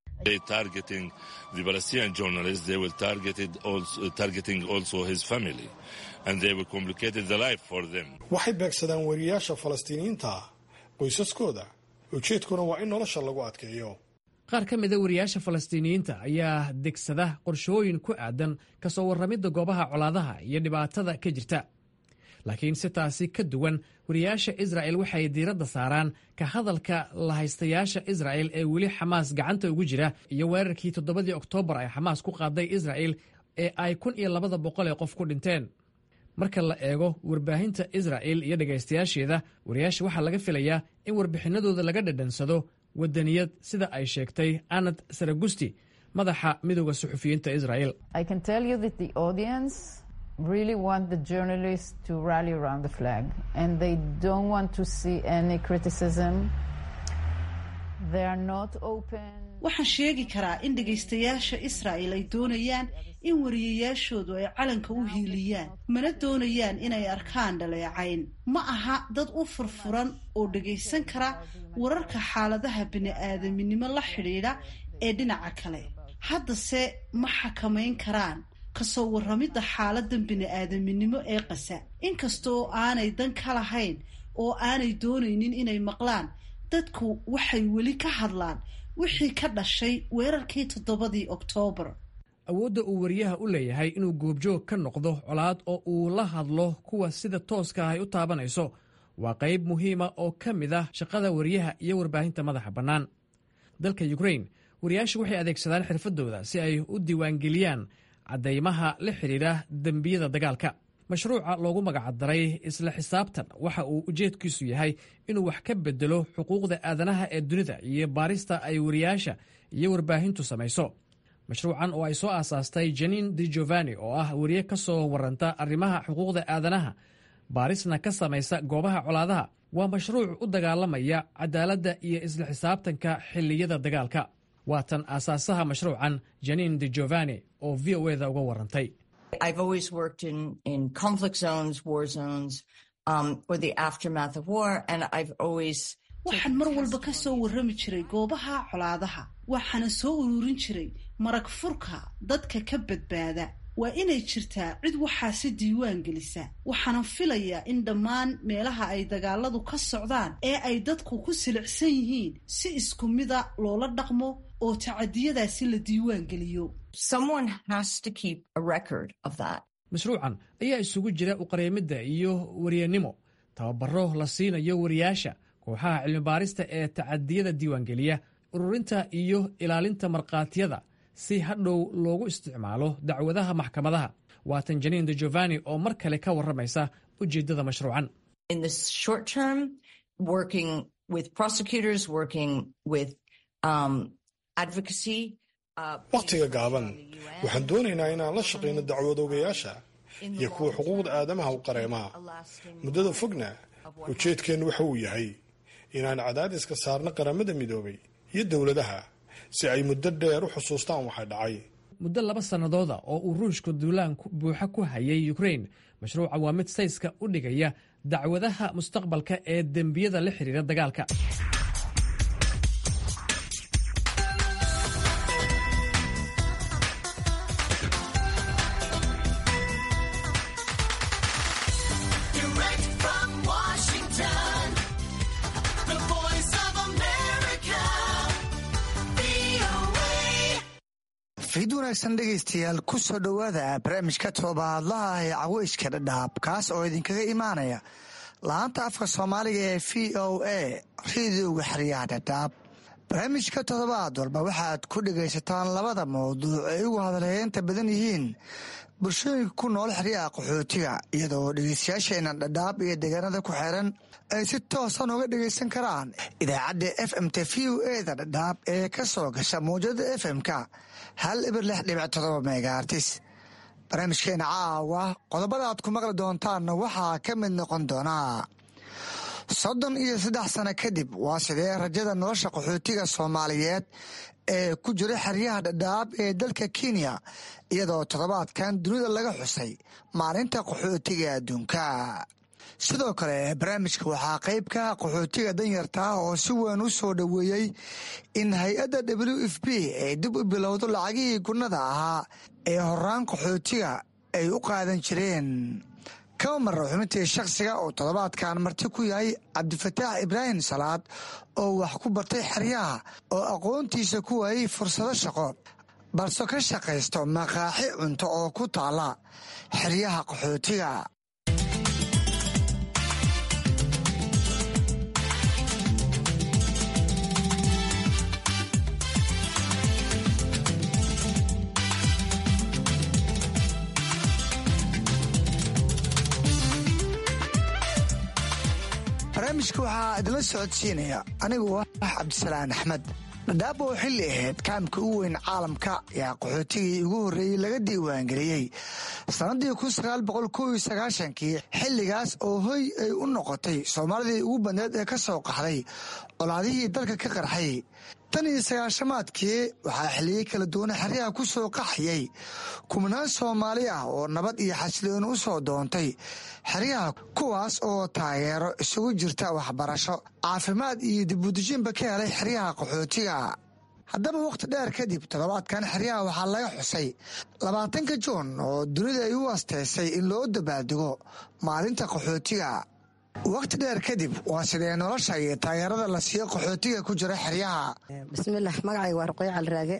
waxay beegsadaan wariyaasha falastiiniyiinta qoysaskooda ujeedkuna waa in nolosha lagu adkeeyo qaar ka mida wariyaasha falastiiniyiinta ayaa degsada qorshooyin ku aadan ka soo warramidda goobaha colaadaha iyo dhibaatada ka jirta laakiin si taasi ka duwan wariyaasha israa'el waxay diiradda saaraan ka hadalka lahaystayaasha israa'el ee weli xamaas gacanta ugu jira iyo weerarkii toddobadii oktoobar ay xamaas ku qaaday israa'el ee ay kun iyo labada boqol ee qof ku dhinteen marka la eego warbaahinta israa'el iyo dhegaystayaasheeda wariyaasha waxaa laga filayaa in warbixinadooda laga dhadhansado wadaniyad sida ay sheegtay anad saragusti madaxa midooda suxufiyiinta israa'el really want the journalists to rally around the flag and they don't want to see any criticism. They are not open. waxaan sheegi karaa in dhegaystayaasha israa'il ay doonayaan in wariyayaashoodu ay calanka u hiiliyaan mana doonayaan inay arkaan dhaleecayn ma aha dad u furfuran oo dhagaysan kara wararka xaaladaha bini'aadaminimo la xidhiidha ee dhinaca kale haddase ma xakamayn karaan kasoo warramidda xaaladan bini'aadaminimo ee qasa inkastoo aanay dan ka lahayn oo aanay doonaynin inay maqlaan dadku waxay weli ka hadlaan wixii ka dhashay weerarkii toddobadii oktoobar awoodda uu wariyaha u leeyahay inuu goobjoog ka noqdo colaad oo uu la hadlo kuwa sida tooska ah ay u taabanayso waa qayb muhiima oo ka mid ah shaqada wariyaha iyo warbaahinta madaxa bannaan dalka yukrain wariyaashu waxay adeegsadaan xirfadooda si ay u diiwaangeliyaan caddaymaha la xidhiidha dembiyada dagaalka mashruuca loogu magacdaray isla xisaabtan waxa uu ujeedkiisu yahay inuu wax ka bedelo xuquuqda aadanaha ee dunida iyo baarista ay wariyaasha iyo warbaahintu samayso mashruucan oo ay soo aasaastay janin di giovanni oo ah wariye ka soo waranta arrimaha xuquuqda aadanaha baarisna ka samaysa goobaha colaadaha waa mashruuc u dagaalamaya cadaaladda iyo isla xisaabtanka xilliyada dagaalka waatan aasaasaha mashruucan janin di giovanni oo v o eda uga warantay waxaan mar walba ka soo warrami jiray goobaha colaadaha waxaana soo ururin jiray marag furka dadka ka badbaada waa inay jirtaa cid waxaasi diiwaan gelisa waxaana filayaa in dhammaan meelaha ay dagaaladu ka socdaan ee ay dadku ku silicsan yihiin si isku mida loola dhaqmo oo tacadiyadaasi la diiwaan geliyo mashruucan ayaa isugu jira uqareemidda iyo waryanimo tababaro la siinayo wariyaasha kooxaha cilmibaarista ee tacadiyada diiwaangeliya ururinta iyo ilaalinta markhaatiyada si hadhow loogu isticmaalo dacwadaha maxkamadaha waatan janiin de giovanni oo mar kale ka warramaysa ujeeddada mashruucan wakhtiga gaaban waxaan doonaynaa inaan la shaqayno dacwadoogayaasha iyo kuwa xuquuqda aadamaha u qareemaha muddada fogna ujeedkeennu waxa uu yahay inaan cadaadiska saarno qaramada midoobay iyo dowladaha si ay muddo dheer u xusuustaan waxa dhacay muddo laba sannadooda oo uu ruushku duulaan buuxa ku hayay ukrain mashruuca waa mid sayska u dhigaya dacwadaha mustaqbalka ee dembiyada la xiriira dagaalka fiid wanaagsan dhegaystayaal ku soo dhowaada barnaamijka toobaadlaha ee caweyska dhadhaab kaas oo idinkaga imaanaya laanta afka soomaaliga ee v o a rediyoga xeryaha dhadhaab barnaamijka toddobaad walba waxaad ku dhegaysataan labada mawduuc ay ugu hadalheynta badan yihiin bulshooyinka ku nool xeryaha qaxootiga iyadoo dhegaystayaasheena dhadhaab iyo deegaanada ku xeeran ay si toosan uga dhegaysan karaan idaacadda f m t v o eda dhadhaab ee ka soo gasha mawjada f m-ka hal ibir lix dhibic todoba megaartis barnaamijkeena caawa qodobada aad ku maqli doontaanna waxaa ka mid noqon doonaa soddon iyo saddex sano kadib waa sidee rajada nolosha qaxootiga soomaaliyeed ee ku jira xeryaha dhadhaab ee dalka kenya iyadoo toddobaadkan dunida laga xusay maalinta qaxootiga adduunka sidoo kale barnaamijka waxaa qayb ka qaxootiga danyarta ah oo si weyn u soo dhoweeyey in hay-adda w f b ay dib u bilowdo lacagihii gunnada ahaa ee horaan qaxootiga ay u qaadan jireen kama mara xubintii shakhsiga oo toddobaadkan marti ku yahay cabdifataax ibraahim salaad oo wax ku bartay xeryaha oo aqoontiisa ku waayey fursado shaqo balse ka shaqaysto maqaaxi cunto oo ku taala xeryaha qaxootiga barnaamijka waxaa idinla socodsiinaya anigu ah cabdisalaan axmed dhadhaab oo xilli ahayd kaamka u weyn caalamka ayaa qaxootigii ugu horreeyey laga diiwaangeliyey sannaddii kun sagaal boqol kow iyo sagaashankii xilligaas oo hoy ay u noqotay soomaalidii ugu badneed ee ka soo qaxday colaadihii dalka ka qarxay tan iyo sagaashamaadkii waxaa xilliyey kala duwana xeryaha ku soo qaxayay kubnaan soomaali ah oo nabad iyo xasilooni u soo doontay xeryaha kuwaas oo taageero isugu jirta waxbarasho caafimaad iyo dibudejinba ka helay xeryaha qaxootiga haddaba wakhti dheer kadib toddobaadkan xeryaha waxaa laga xusay labaatanka juun oo dunida ay u asteysay in loo dabaaldego maalinta qaxootiga wakhti dheer kadib waa sidee nolosha iyo taageerada la siiyo qaxootiga ku jira xeryaha bismillaah magacayga waa ruqoyo caliraage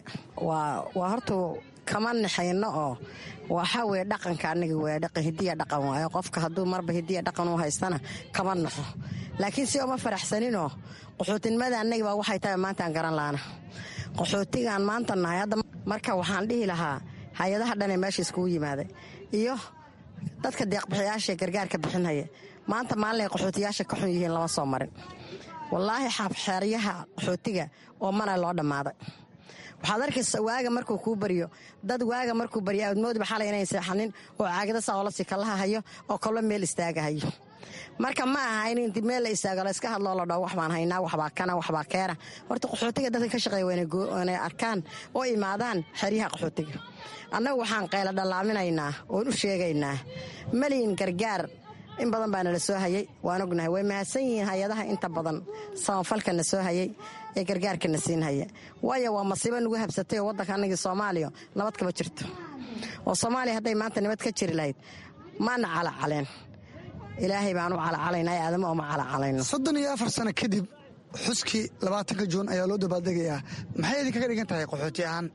waa horta kama naxayno oo waxaa weye dhaqanka aniga w dhaqan hidiya dhaqan waayo qofka hadduu marba hidiya dhaqan u haystana kama naxo laakiin si oma faraxsaninoo qaxootinimada anagibaa waxay tahay maantaan garan laana qaxootigaan maanta nahay hadda marka waxaan dhihi lahaa hay-adaha dhanee meesha iskugu yimaaday iyo dadka deeqbixiyaashaee gargaarka bixinhaya maanta maalinay qaxootiyaasha ka xun yihiin lama soo marin wallaahi xeeryaha qaxootiga oo mana loo dhammaaday waxaad arkaysa waaga markuu kuu baryo dad waaga markuu baryo aadmoodba xalay inayn seexanin oo caagada saolasi kalaha hayo oo kallo meel istaaga hayo marka ma aha in inti meel la istaago la iska hadloo la dhao wax baan haynaa waxbaa kana waxbaa keena horta qaxootiga dadka ka shaqeeya waynay arkaan oo imaadaan xeryaha qaxootiga annagu waxaan qayla dhallaaminaynaa oon u sheegaynaa maliyin gargaar in badan baa nala soo hayay waan ognahay way mahadsan yihiin hay-adaha inta badan samafalkana soo hayay ee gargaarkana siin haya waayo waa masiibo nagu habsatay oo waddanka anagii soomaaliya nabad kama jirto oo soomaaliya hadday maanta nabad ka jiri lahayd maana calacaleen ilaahay baan u calacalaynaa aadamo oma calacalayno soddon iyo afar sano kadib xuskii labaatanka juun ayaa loo dabaaldegayaa maxay idinkaga dhigan tahay qaxooti ahaan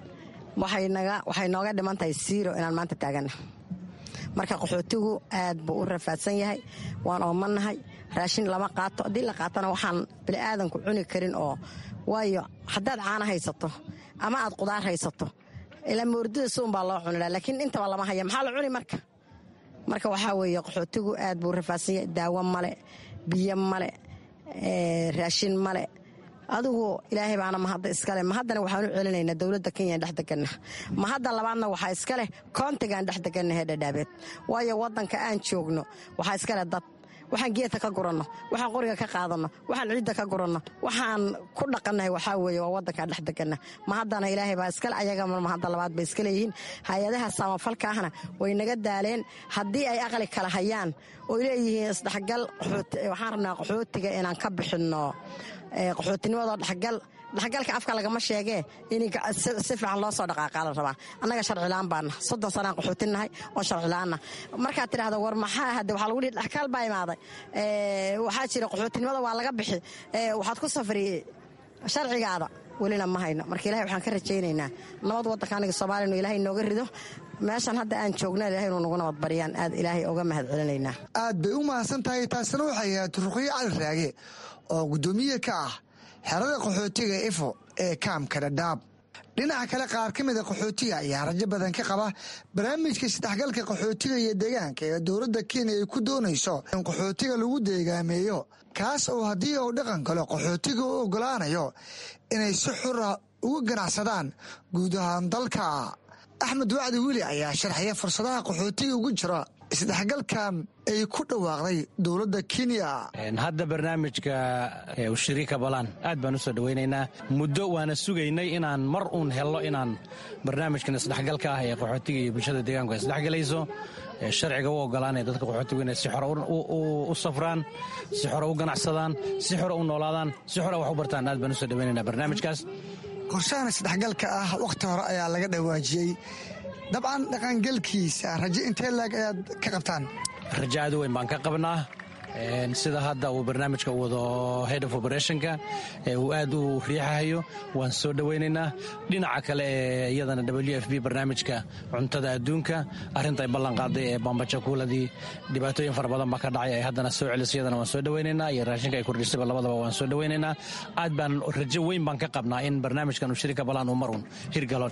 waxay nooga dhiman tahay siiro inaan maanta taagana marka qaxootigu aad buu u rafaadsan yahay waan oomannahay raashin lama qaato haddii la qaatana waxaan bini'aadanku cuni karin oo waayo haddaad caana haysato ama aad qudaar haysato ilaa moordida suun baa loo cunila laakiin intaba lama haya maxaa la cuni marka marka waxaa weeye qaxootigu aad buu rafaadsan yahay daawo male biyo male raashin male adigu ilaahay baana mahadda iskale mahaddana waxaan u celinaynaa dowladda kenya dhex deganna mahadda labaadna waxaa iskaleh koontigaan dhex degannahe dhadhaabeed waayo waddanka aan joogno waxaa iskaleh dad waxaan geedka ka guranno waxaan qoriga ka qaadanno waxaan ciidda ka guranno waxaan ku dhaqannahay waxaa weeye waa waddankaa dhex deganna ma haddana ilaahay baa iskale ayaga ma hadda labaad bay iska leeyihiin hay-adaha samafalka ahna way naga daaleen haddii ay aqli kala hayaan oo leeyihiin isdhexgal waxaan rabnaa qaxootiga inaan ka bixinno qaxootinimadoo dhexgal dhexgalka afka lagama sheegee in si fiican loo soo dhaqaaqaa la rabaa annaga sharcilaan baana soddon sanaan qaxootinnahay oo sharcilaanna markaad tidhahdo war maxaa hade waxaa lagu dhihi dhexkaal baa imaaday waxaa jira qaxootinimada waa laga bixi waxaad ku safri sharcigaada welina ma hayno marka ilahay waxaan ka rajaynaynaa nabad waddanka aniga soomaaliya inu ilahay nooga rido meeshan hadda aan joogna ilahay inuu nagu nabad baryaan aad ilaahay oga mahad celinaynaa aad bay u mahadsan tahay taasina waxay ahayd ruqyo cali raage oo guddoomiye ka ah xerada qaxootiga ifo ee kaamka dhadhaab dhinaca kale qaar ka mida qaxootiga ayaa rajo badan ka qaba barnaamijka isdhexgalka qaxootiga iyo deegaanka ee dowladda kenya ay ku doonayso in qaxootiga lagu deegaameeyo kaas oo haddii uu dhaqan galo qaxootiga u oggolaanayo inay si xura uga ganacsadaan guud ahaan dalka axmed wacdi weli ayaa sharxaya fursadaha qaxootiga ugu jira isdhexgalkan ay ku dhawaaqday dowladda kenya hadda barnaamijka shariika balaan aad baan u soo dhowaynaynaa muddo waana sugaynay inaan mar uun helno inaan barnaamijkan isdhexgalka ah ee qaxootiga iyo bulshada deegaanku ay isdhexgalayso sharciga u ogolaanaya dadka qaxootigu inay si xore u safraan si xore u ganacsadaan si xore u noolaadaan si xore wax u bartaan aad baan u soo dhowaynaynaa barnaamijkaas qorshahan isdhexgalka ah wakhti hore ayaa laga dhawaajiyey dabcan dhaqangelkiisa rajo intee laag ayaad ka qabtaan rajo aad u weyn baan ka qabnaa sida hadda uu barnaamijka wado head of operationka uu aad u riixahayo waan soo dhowaynaynaa dhinaca kale ee iyadana w f b barnaamijka cuntada adduunka arrinta ay ballan qaaday ee bambajakuuladii dhibaatooyin fara badan baa ka dhacay ay haddana soo celisay iyadana waan soo dhowaynaynaa iyo raashinka ay kordhisayba labadaba waan soo dhowaynaynaa aad baan rajo weyn baan ka qabnaa in barnaamijkan uu shirika balaan uu mar uun hirgalo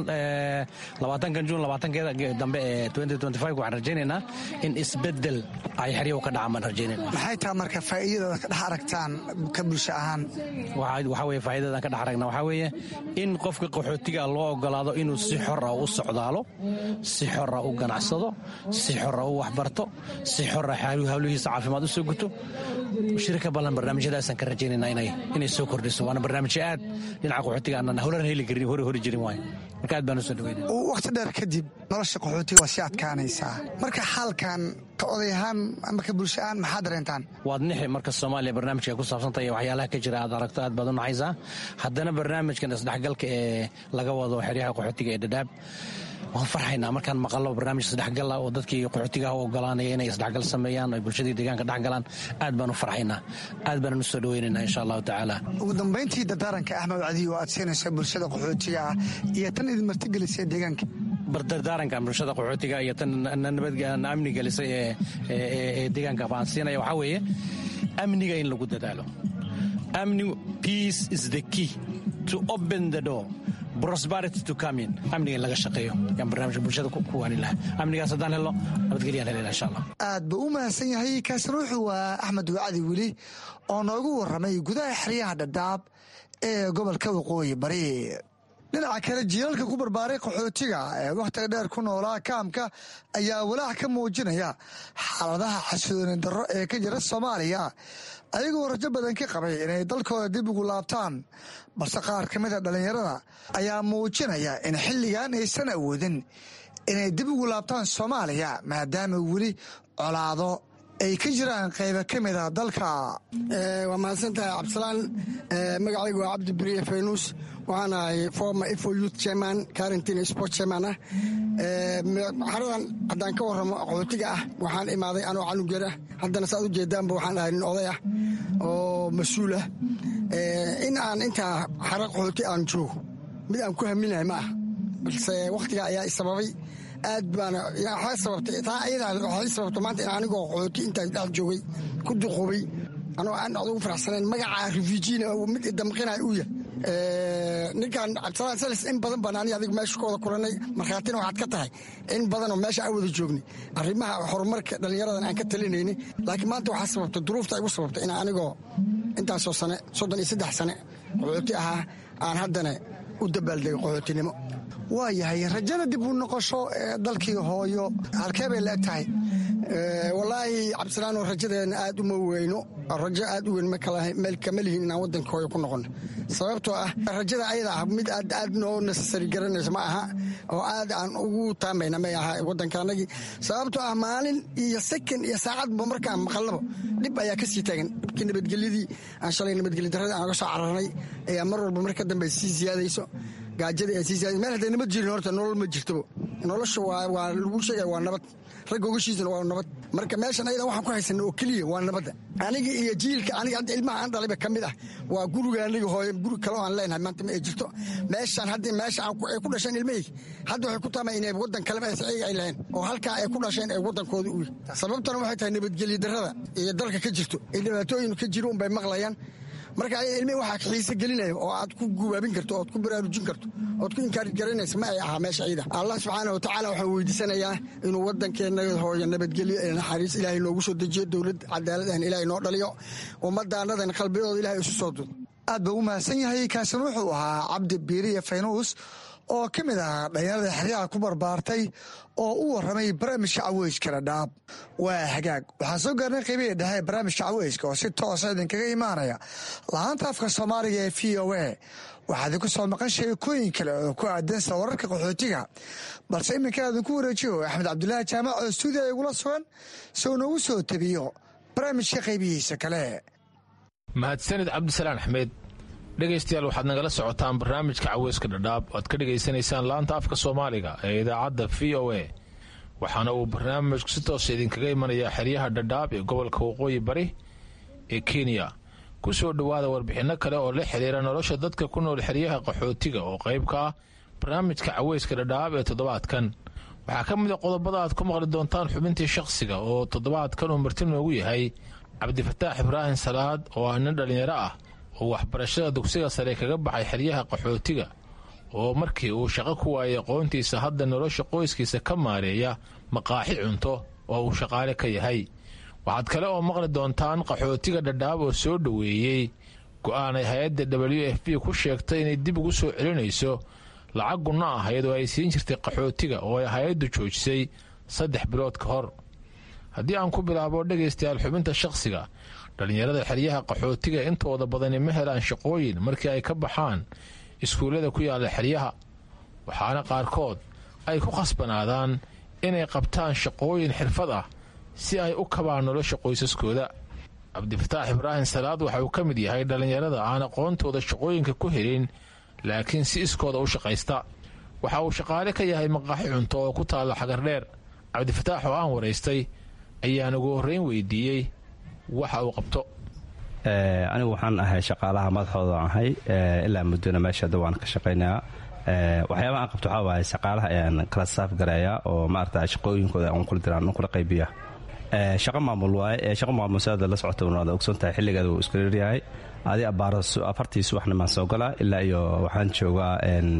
labaatankan juun labaatankeeda dambe ee waxaan rajaynaynaa in isbedel ay xeryahu ka dhacaan baan rajaynayna maxay taha marka faa'iidada ka dhex aragtaan ka bulsho ahaan waxaa weye faa'iidadan ka dhex aragna waxaa weeye in qofka qaxootiga loo ogolaado inuu si xora u socdaalo si xora u ganacsado si xora u waxbarto si xora hawlihiisa caafimaad u soo guto shirika ballan barnaamijyadaasaan ka rajaynayna inay soo kordhiso waana barnaamijyo aad dhinaca qaxootiga aanan howlan heli karin hore hori jirin waayo marka aad baan u soo dhaweynaya wakhti dheer kadib nolosha qaxootiga waa sii adkaanaysaa marka xaalkan ka oday ahaan ama ka bulsho ahaan maxaa dareentaan waad nixi marka soomaaliya barnaamijka ku saabsantay waxyaalaha ka jira aad aragto aad baad u naxaysaa haddana barnaamijkan isdhexgalka ee laga wado xeryaha qaxootiga ee dhadhaab waan farxaynaa markaan maqallo barnaamij isdhexgala oo dadkii qaxootigaha u ogolaanaya inay isdhexgal sameeyaan oy bulshadii deegaanka dhexgalaan aad baan u farxaynaa aad baanan u soo dhoweynaynaa insha allahu tacaala ugu dambayntii dardaaranka axmed wacdi oo aad siinaysa bulshada qaxootiga ah iyo tan idin martigelisay deegaanka bardardaarankan bulshada qaxootiga iyo tan nabad amni gelisay ee deegaanka baan siinaya waxaa weeye amniga in lagu dadaalo amni peace is the key to open the door prosperity to come in amniga in laga shaqeeyo yaan barnaamijka bulshada ku waani lahaa amnigaas haddaan helno nabadgelyaan helena insha allah aad buu u mahadsan yahay kaasina wuxuu waa axmed wacdi weli oo noogu warramay gudaha xeryaha dhadhaab ee gobolka waqooyi bari dhinaca kale jiilalka ku barbaaray qaxootiga ee wakhtiga dheer ku noolaa kaamka ayaa walaac ka muujinaya xaaladaha xasilooni darro ee ka jira soomaaliya ayagoo rajo badan ka qabay inay dalkooda dib ugu laabtaan balse qaar ka mid a dhallinyarada ayaa muujinaya in xilligan aysan awoodin inay dib ugu laabtaan soomaaliya maadaama weli colaado ay ka jiraan qayba ka mid a dalka waa mahadsantahay cabdisalaan magacaygu waa cabdi beriye faynuus waxaan ahay former ifo youth chairman quarantine sport chairman ah xaradan haddaan ka warramo qaxootiga ah waxaan imaaday anoo canugeer ah haddana saad u jeedaanba waxaan ahay nin oday ah oo mas-uul ah in aan intaa xara qaxooti aan joogo mid aan ku haminahay ma ah balse wakhtigaa ayaa isababay aad baana waxay sababtay taa ayadaa waxay sababtay maanta in anigoo qaxooti intaan dhex joogay ku duqoobay anoo aan adugu faraxsanayn magaca refujiina mid idamqinaya uu yahay ninkan cabdisalaan salis in badan baan ani adigu meesha ku wada kulannay markhaatina waxaad ka tahay in badanoo meesha aan wada joognay arrimaha horumarka dhallinyaradan aan ka talinayni laakiin maanta waxaa sababtay duruufta igu sababtay in anigoo intaasoo sane soddon iyo saddex sane qaxooti ahaa aan haddana u dabaaldegay qaxootinimo waa yahay rajada dib u noqosho ee dalkii hooyo halkee bay la eg tahay wallaahi cabdisalaanoo rajadeena aad uma weyno rajo aad u weyn meel kama lihin inaan waddanka hooyo ku noqono sababtoo ah rajada ayada ah mid aad aad noo nasasari garanayso ma aha oo aad aan ugu taamayna may aha waddankaanagii sababtoo ah maalin iyo sekan iyo saacadba markaan maqalnaba dhib ayaa ka sii taagan dhibkii nabadgelyadii aan shalay nabadgelya darradii aan uga soo cararnay ayaa mar walba mar ka dambe sii siyaadayso gaajadii ay sii siyaadayso meel hadday nabad jirin horta nolol ma jirtaba nolosha waa lagu sheegaya waa nabad ragga ogashiisana waa nabad marka meeshan ayada waxaan ku haysana oo keliya waa nabadda aniga iyo jiilka aniga hadda ilmaha aan dhalayba ka mid ah waa guriga aniga hooye guri kale oo aan leenahay maanta ma ay jirto meeshan haddii meesha ay ku dhasheen ilmahayga hadda waxay ku taamay inay waddan kaleba ayga ay lahayn oo halkaa ay ku dhasheen ay waddankooda u yihi sababtana waxay tahay nabadgelyo darrada iyo dalka ka jirto ay dhibaatooyin ka jiro unbay maqlayaan marka ayaga ilmihi waxaa xiise gelinaya oo aad ku gubaabin karto ood ku baraarujin karto ood ku inkaari garanaysa ma ay ahaa meesha ciida allah subxaana wa tacaala waxaan weydiisanayaa inuu waddankeenna hooyo nabadgelyo ee naxariis ilaahay noogu soo dejiyo dowlad cadaalad ahn ilaahay noo dhaliyo ummaddaannadan qalbiyadooda ilahay isu soo dudo aad buu u mahadsan yahay kaasina wuxuu ahaa cabdi biiriya faynuus oo ka mid ahaa dhalinyarada xeryaha ku barbaartay oo u warramay barnaamijka caweyska dhadhaab waa hagaag waxaan soo gaarnay qaybihii dhexe barnaamijka caweyska oo si toosa idinkaga imaanaya lahaanta afka soomaaliga ee v o a waxaa idinku soo maqan sheekooyin kale oo ku aadan sida wararka qaxootiga balse iminka idinku wareejiyo axmed cabdulaahi jaamac oo stuudiya igula sugan si uu noogu soo tebiyo barnaamijka qaybihiisa kale mahadsanid cabdisalaan axmed dhegaystayaal waxaad nagala socotaan barnaamijka caweyska dhadhaab oad ka dhegaysanaysaan laanta afka soomaaliga ee idaacadda v o a waxaana uu barnaamijku si toosa idinkaga imanayaa xeryaha dhadhaab ee gobolka waqooyi bari ee kenya ku soo dhowaada warbixinno kale oo la xiriira nolosha dadka ku nool xeryaha qaxootiga oo qayb ka ah barnaamijka caweyska dhadhaab ee toddobaadkan waxaa ka mid a qodobada aad ku maqli doontaan xubintii shakhsiga oo toddobaadkan uu marti noogu yahay cabdifataax ibraahim salaad oo ah nin dhallinyaro ah oo waxbarashada dugsiga sare kaga baxay xeryaha qaxootiga oo markii uu shaqo ku waayay aqoontiisa hadda nolosha qoyskiisa ka maareeya maqaaxi cunto oo uu shaqaale ka yahay waxaad kale oo maqli doontaan qaxootiga dhadhaab oo soo dhoweeyey go'aanay hay-adda w f b ku sheegtay inay dib ugu soo celinayso lacag gunno ahayd oo ay siin jirtay qaxootiga oo ay hay-addu joojisay saddex bilood ka hor haddii aan ku bilaabo dhegaystayaal xubinta shakhsiga dhallinyarada xeryaha qaxootiga intooda badani ma helaan shaqooyin markii ay ka baxaan iskuullada ku yaalla xeryaha waxaana qaarkood ay ku khasbanaadaan inay qabtaan shaqooyin xirfad ah si ay u kabaan nolosha qoysaskooda cabdifataax ibraahim salaad waxa uu ka mid yahay dhallinyarada aan aqoontooda shaqooyinka ku helin laakiin si iskooda u shaqaysta waxa uu shaqaale ka yahay maqaaxi cunto oo ku taalla xagardheer cabdifataax oo aan waraystay ayaan ugu horreyn weydiiyey waxa uu qabto anigu waxaan ahay shaqaalaha madaxooda ahay ilaa muddona meesha hadda waan ka shaqaynayaa waxyaabaha aan qabto waxaa waaye shaqaalaha ayaan kala saaf garayaa oo maarata shaqooyinkooda aan kula diraan aan kula qaybiya shaqo maamul waaye shaqo maamul saada la socota waad ogson tahay xilligeeda wuu iska dheryahay adi abbaaro afartii subaxna maan soo galaa ilaa iyo waxaan joogaa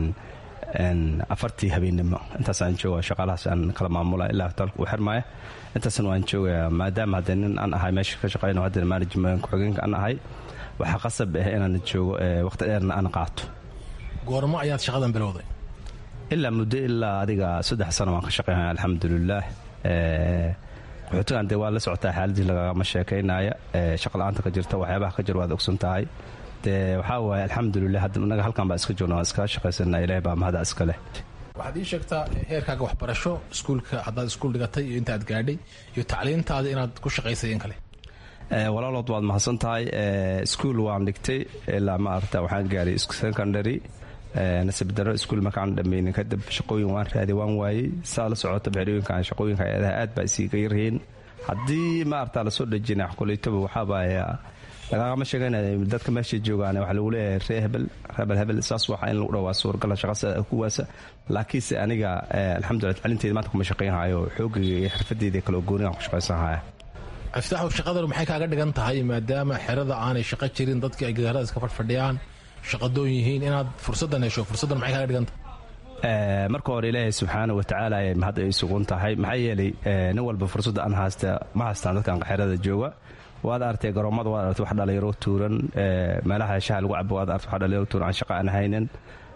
afartii habeennimo intaasaan jooga shaqaalahaas aan kala maamula ilaa hotelka uu xirmaya intaasna waan joogayaa maadaama haddee nin aan ahay meesha ka shaqayno haddana management ku-xigeenka aan ahay waxaa qasab ah inaan joogo waqti dheerna aan qaato goormo ayaad shaqadan bilowday ilaa muddo ilaa adiga saddex sano waan ka shaqeynaya alxamdulilaah qaxootigan dee waa la socotaa xaaladii lagagama sheekaynaya shaqala-aanta ka jirta waxyaabaha ka jir waad ogsan tahay dee waxaa waaye alxamdulilah inaga halkan baa iska joogna waan iska shaqaysana ilaah baa mahada iska leh waxaad ii sheegtaa heerkaaga waxbarasho iskuulka haddaad iskuul dhigatay iyo intaad gaadhay iyo tacliintaada inaad ku shaqaysay in kale walaalood waad mahadsan tahay iskuul waan dhigtay ilaa maarata waxaan gaaray secondary nasib daro iskuul markaan dhammaynin kadib shaqooyin waan raaday waan waayey saa la socota xerooyinkan shaqooyinka hay-adaha aad baa isiiga yaryihiin haddii maarata lasoo dhejina koleytoba waxaabaya lagagama sheeganaya dadka meesha joogaan waxaa lagu leeyahay ree hebel hebel hebel saas waxa in lagu dhawaa suurgala shaqasa kuwaasa laakiinse aniga alxamdulillah tacliinteeda maanta kuma shaqaynhayo xoogayga iyo xirfadeeda kale oo goonigaan ku shaqaysanhaya aftaaxu shaqadan maxay kaaga dhigan tahay maadaama xerada aanay shaqo jirin dadkii ay gidaarada iska fadhfadhiyaan shaqadoon yihiin inaad fursaddan hesho fursaddan maxay kaaga dhigan tahay marka hore ilaahay subxaana wa tacaala ayay mahad ay sugan tahay maxaa yeelay nin walba fursadda aan haysta ma haystaan dadkan xerada jooga waad artay garoomada waad artay wax dhalinyaro tuuran meelaha shaha lagu cabo waad artay wax dhalinyaro tuuran aan shaqa aan haynin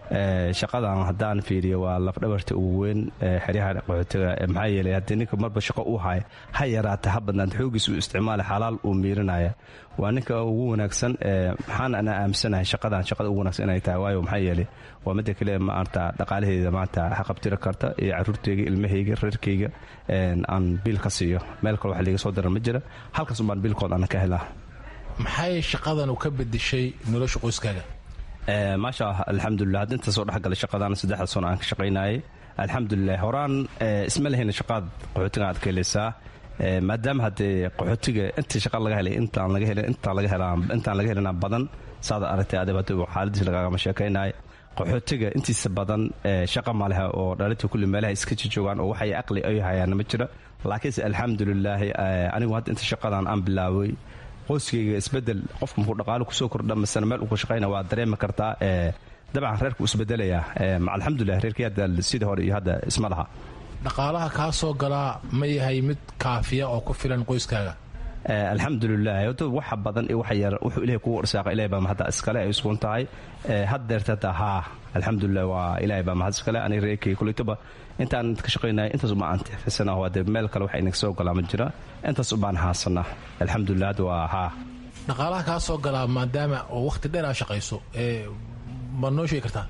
shaqadan haddaan fiiriyo waa lafdhabarta ugu weyn xeryaha qaxootiga maxaa yeelay haddii ninka marba shaqo uu haya ha yaraata ha badnaanta xoogiis uu isticmaala xalaal uu miirinaya waa ninka ugu wanaagsan maxaan ana aaminsanahay shaqadan shaqada ugu wanaagsan inay tahay waayo maxaa yeelay waa midda kale maarta dhaqaalaheeda maanta xaqabtiri karta iyo caruurteyga ilmahayga reerkayga aan biil ka siiyo meel kale wax liiga soo daran ma jira halkaas umbaan biilkood ana ka helaa maxay shaqadan u ka bedeshay nolosha qoyskaaga maasha alxamdulilah hadda inta soo dhexgalay shaqadan saddexda sano aan ka shaqaynayay alxamdulilah horaan isma lehayna shaqaad qaxootiga aad ka helaysaa maadaama haddee qaxootiga intii shaqa laga helay intaan laga helin intaan laga helaa intaan laga helina badan saada aragtay adib hadda xaaladiis lagagama sheekaynaya qaxootiga intiisa badan shaqa maleha oo dhalinta kulli meelaha iska jijoogaan oo waxay aqli ay hayaan ma jira laakiinse alxamdulilaahi anigu hadda inta shaqadan aan bilaaway qoyskayga isbedel qofka markuu dhaqaalo kusoo kordha masana meel uu ka shaqayna waa dareemi kartaa dabcan reerku isbedelayaa alxamdulilah reerkii hadda sidii hore iyo hadda isma laha dhaqaalaha kaa soo galaa ma yahay mid kaafiya oo ku filan qoyskaaga alxamdulilah hota waxa badan iyo waxa yar wuxuu ilahay kugu irsaaqa ilahay baa mahadda iskale ay iskuun tahay haddeerta hata haa alxamdulilah waa ilahay baa mahad iskale aniga reerkay kuleytoba intaan ka shaqaynaya intaas ubaan antifisana waa dee meel kale waxa inaga soo galaa ma jira intaas ubaan haasanaa alxamdulilah hadda waa haa dhaqaalaha kaa soo galaa maadaama oo wakhti dheer aa shaqayso ma noo sheegi kartaa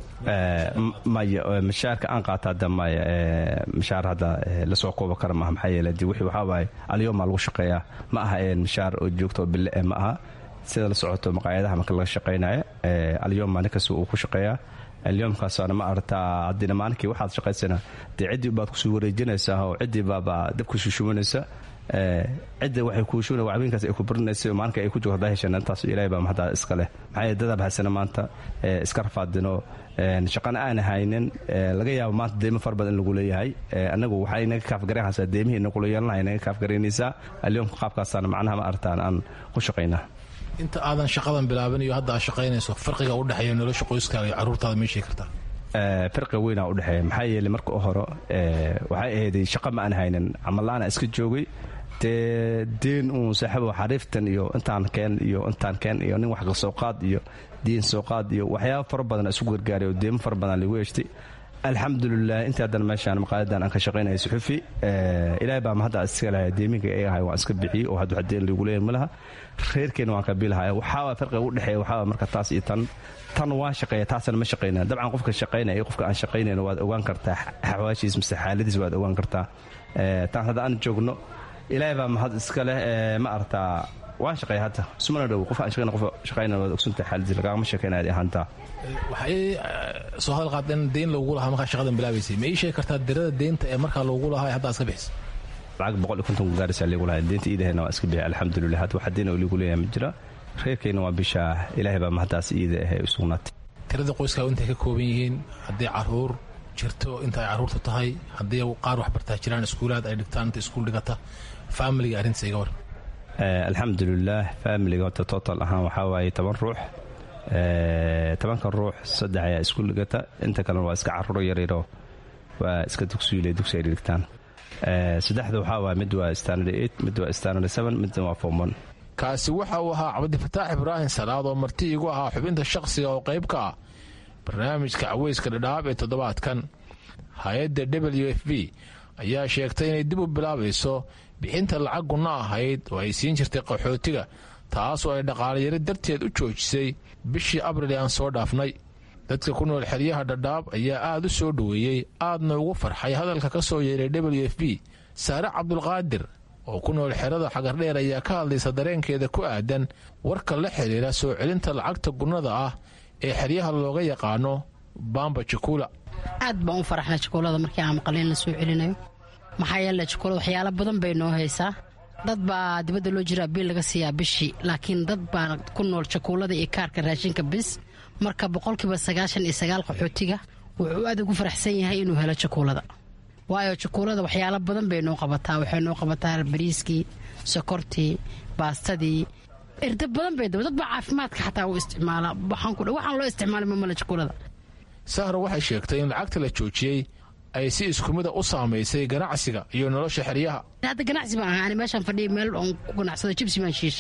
maya mashaarka aan qaata hadda maya mashaar hadda lasoo kooba kara maaha maxaa yeele de wixii waxaa waaye alyoomaa lagu shaqeeyaa ma aha mashaar oo joogto oo bille ma aha sida la socoto maqaayadaha marka laga shaqaynaya alyooma ninkasta uu ku shaqeeyaa alyoomkaasana ma aragtaa haddina maalinkii waxaad shaqaysana dee ciddii baad kusoo wareejinaysaa oo ciddii baaba dabku shushubanaysa cidda waxay kuushuna wacbinkaas ay ku barinaysa maalinka ay ku joogto haddaa heshana intaas ilaahay baa mahadda iska leh maxaa yeele dadaab haysana maanta iska rafaadino shaqana aan haynin laga yaabo maanta deymo fara badan in lagu leeyahay anagu waxaa inaga kaafgaraynaysaa deymihii inagula yeelanaha inaga kaafgaraynaysaa alyoomka qaabkaasaana macnaha ma aragtaan aan ku shaqaynaa inta aadan shaqadan bilaabin iyo hadda aad shaqaynayso farqiga u dhexeeya nolosha qoyskaaga iyo carruurtaada ma sheegi kartaa farqiga weynaa u dhexeeya maxaa yeeley marka u hore waxay ahayday shaqa ma aan haynin camalla'aana iska joogay dee deen uun saaxiibo xariiftan iyo intaan keen iyo intaan keen iyo nin wax ka soo qaad iyo diin soo qaad iyo waxyaaba fara badan isu gargaaray oo deemo fara badan lagu yeeshtay alxamdulilah intii haddana meeshaan maqaaladan aan ka shaqaynaya suxufi ilaahay baa mahadda iska lahay deeminka ay ahay waan iska bixiyey oo hadda deen lagu leeyahay ma laha reerkeena waan ka biilahay waxaa farqiga u dhexeeya waxaa marka taas iyo tan tan waa shaqeeya taasna ma shaqayna dabcan qofka shaqaynaya iyo qofka aan shaqaynayna waad ogaan kartaa xawaashiis mise xaaladiis waad ogaan kartaa tan hadda aan joogno ilaahay baa mahad iska leh ma aragtaa waan shaqeeya hadda ismana dhow qof aan shaqayna qof shaqayna waad ogsantahay xaaladiis lagama sheekayna adi ahaantaa waxay soo hadal qaad in deyn loogu lahaa markaa shaqadan bilaabaysay ma ii sheegi kartaa dirada deynta ee markaa loogu lahaa hadda aad iska bixisa lacag boqol iyo konton gaarisa liigu lahaa deynta iidahayna waa iska bixi alxamdulilah hadda waxa deyn oo liigu leeyahay ma jira reerkayna waa bishaa ilaahay baa mahaddaas iida ahay u sugnaatay tirada qoyskaaga intay ka kooban yihiin haddii caruur jirto inta ay carruurta tahay haddii qaar wax bartaa jiraan iskuulaad ay dhigtaan inta iskuul dhigata faamiliga arrintiisa iga war alxamdulilah faamiliga horta total ahaan waxaa waaye toban ruux tobanka ruux saddex ayaa iskuul dhigata inta kalena waa iska carruuro yaryaro waa iska dugsiyle dugsi ay dhigtaan saddexda waxaa waaye mid waa standard eight mid waa standard seven midna waa form one kaasi waxa uu ahaa cabdifataax ibraahim salaad oo marti igu ahaa xubinta shaqsiga oo qayb ka ah barnaamijka caweyska dhadhaab ee toddobaadkan hay-adda w f b ayaa sheegtay inay dib u bilaabayso bixinta lacag gunno ahayd oo ay siin jirtay qaxootiga taas oo ay dhaqaalayaro darteed u joojisay bishii abril ee aan soo dhaafnay dadka ku nool xeryaha dhadhaab ayaa aad u soo dhoweeyey aadna ugu farxay hadalka ka soo yeeray w f b saare cabdulqaadir oo ku nool xerada xagardheer ayaa ka hadlaysa dareenkeeda ku aadan warka la xidhiira soo celinta lacagta gunnada ah ee xeryaha looga yaqaano bamba jakuula aad baan u faraxnay jakuulada markii aan maqalin la soo celinayo maxaa yeele jakuula waxyaalo badan bay noo haysaa dad baa dibadda loo jiraa biil laga siiyaa bishii laakiin dad baa ku nool jakuulada iyo kaarka raashinka bis marka boqolkiiba sagaashan iyo sagaal qaxootiga wuxuu aad ugu faraxsan yahay inuu helo jakuulada waayo jakuulada waxyaalo badan bay noo qabataa waxay noo qabataa bariiskii sokortii baastadii erda badan bay dad baa caafimaadka xataa u isticmaala waxaan loo isticmaalay mamala jakuulada sahra waxay sheegtay in lacagta la joojiyey ay si iskumida u saamaysay ganacsiga iyo nolosha xeryaha hadda ganacsi baan ahaa ani meeshaan fadhiya meel oon ku ganacsado jibsi baan shiisha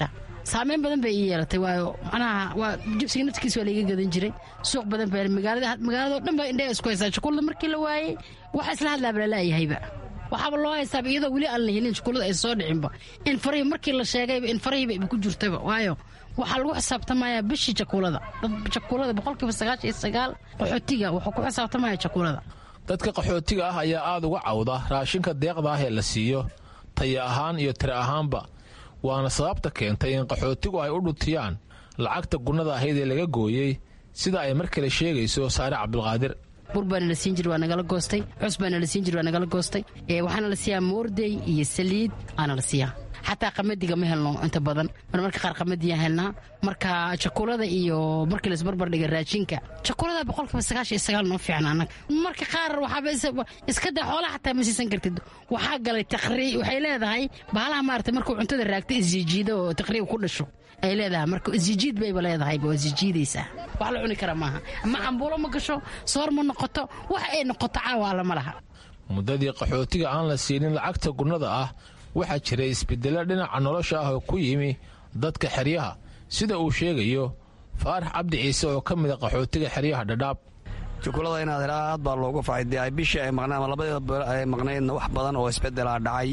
saameyn badan bay ii yeelatay waayo macnaha waa jibsiga naftigiis waa laiga gadan jiray suuq badan baa magaalada magaalado dhan baa indhaha isku haysaa shukuulada markii la waayey waxa isla hadlaaba lalaayahayba waxaaba loo haystaaba iyadoo weli aan la helin shukuulada ay soo dhicinba in farihii markii la sheegayba in farihiiba iba ku jirtaba waayo waxaa lagu xisaabtamayaa bishii jakuulada jakuulada boqolkiiba sagaashan iyo sagaal qaxootiga wuxuu ku xisaabtamaya jakuulada dadka qaxootiga ah ayaa aada uga cawda raashinka deeqda ah ee la siiyo taya ahaan iyo tira ahaanba waana sababta keentay in qaxootigu ay u dhutiyaan lacagta gunnada ahayd ee laga gooyey sida ay mar kale sheegayso saare cabdulqaadir bur baana la siin jir waa nagala goostay cus baana la siin jir waa nagala goostay waxaana la siiyaa moordey iyo saliid aana la siiyaa xataa qamadiga ma helno inta badan marmarka qaar qamadiyaa helnaa marka jakuulada iyo markii laisbarbar dhiga raashinka jakuulada boqolkiiba sagaashan iyo sagaal noo fiican annaga marka qaar waxaaba iska daa xoolaha xataa ma siisan kartid waxaa galay taqrii waxay leedahay bahalaha maarata markuu cuntada raagta isjiijiida oo taqriib ku dhasho ay leedahay marka isjijiid bayba leedahay waa isjijiidaysaa wax la cuni kara maaha ma cambuulo ma gasho soor ma noqoto wax ay noqoto caawa lama laha muddadii qaxootiga aan la siinin lacagta gunnada ah waxaa jiray isbedelo dhinaca nolosha ah oo ku yimi dadka xeryaha sida uu sheegayo faarax cabdi ciise oo ka mida qaxootiga xeryaha dhadhaab jukulada inaad helaa aad baa loogu facay ay bishii ay maqneen ama labadeeda bilo ay maqnaydna wax badan oo isbedelaa dhacay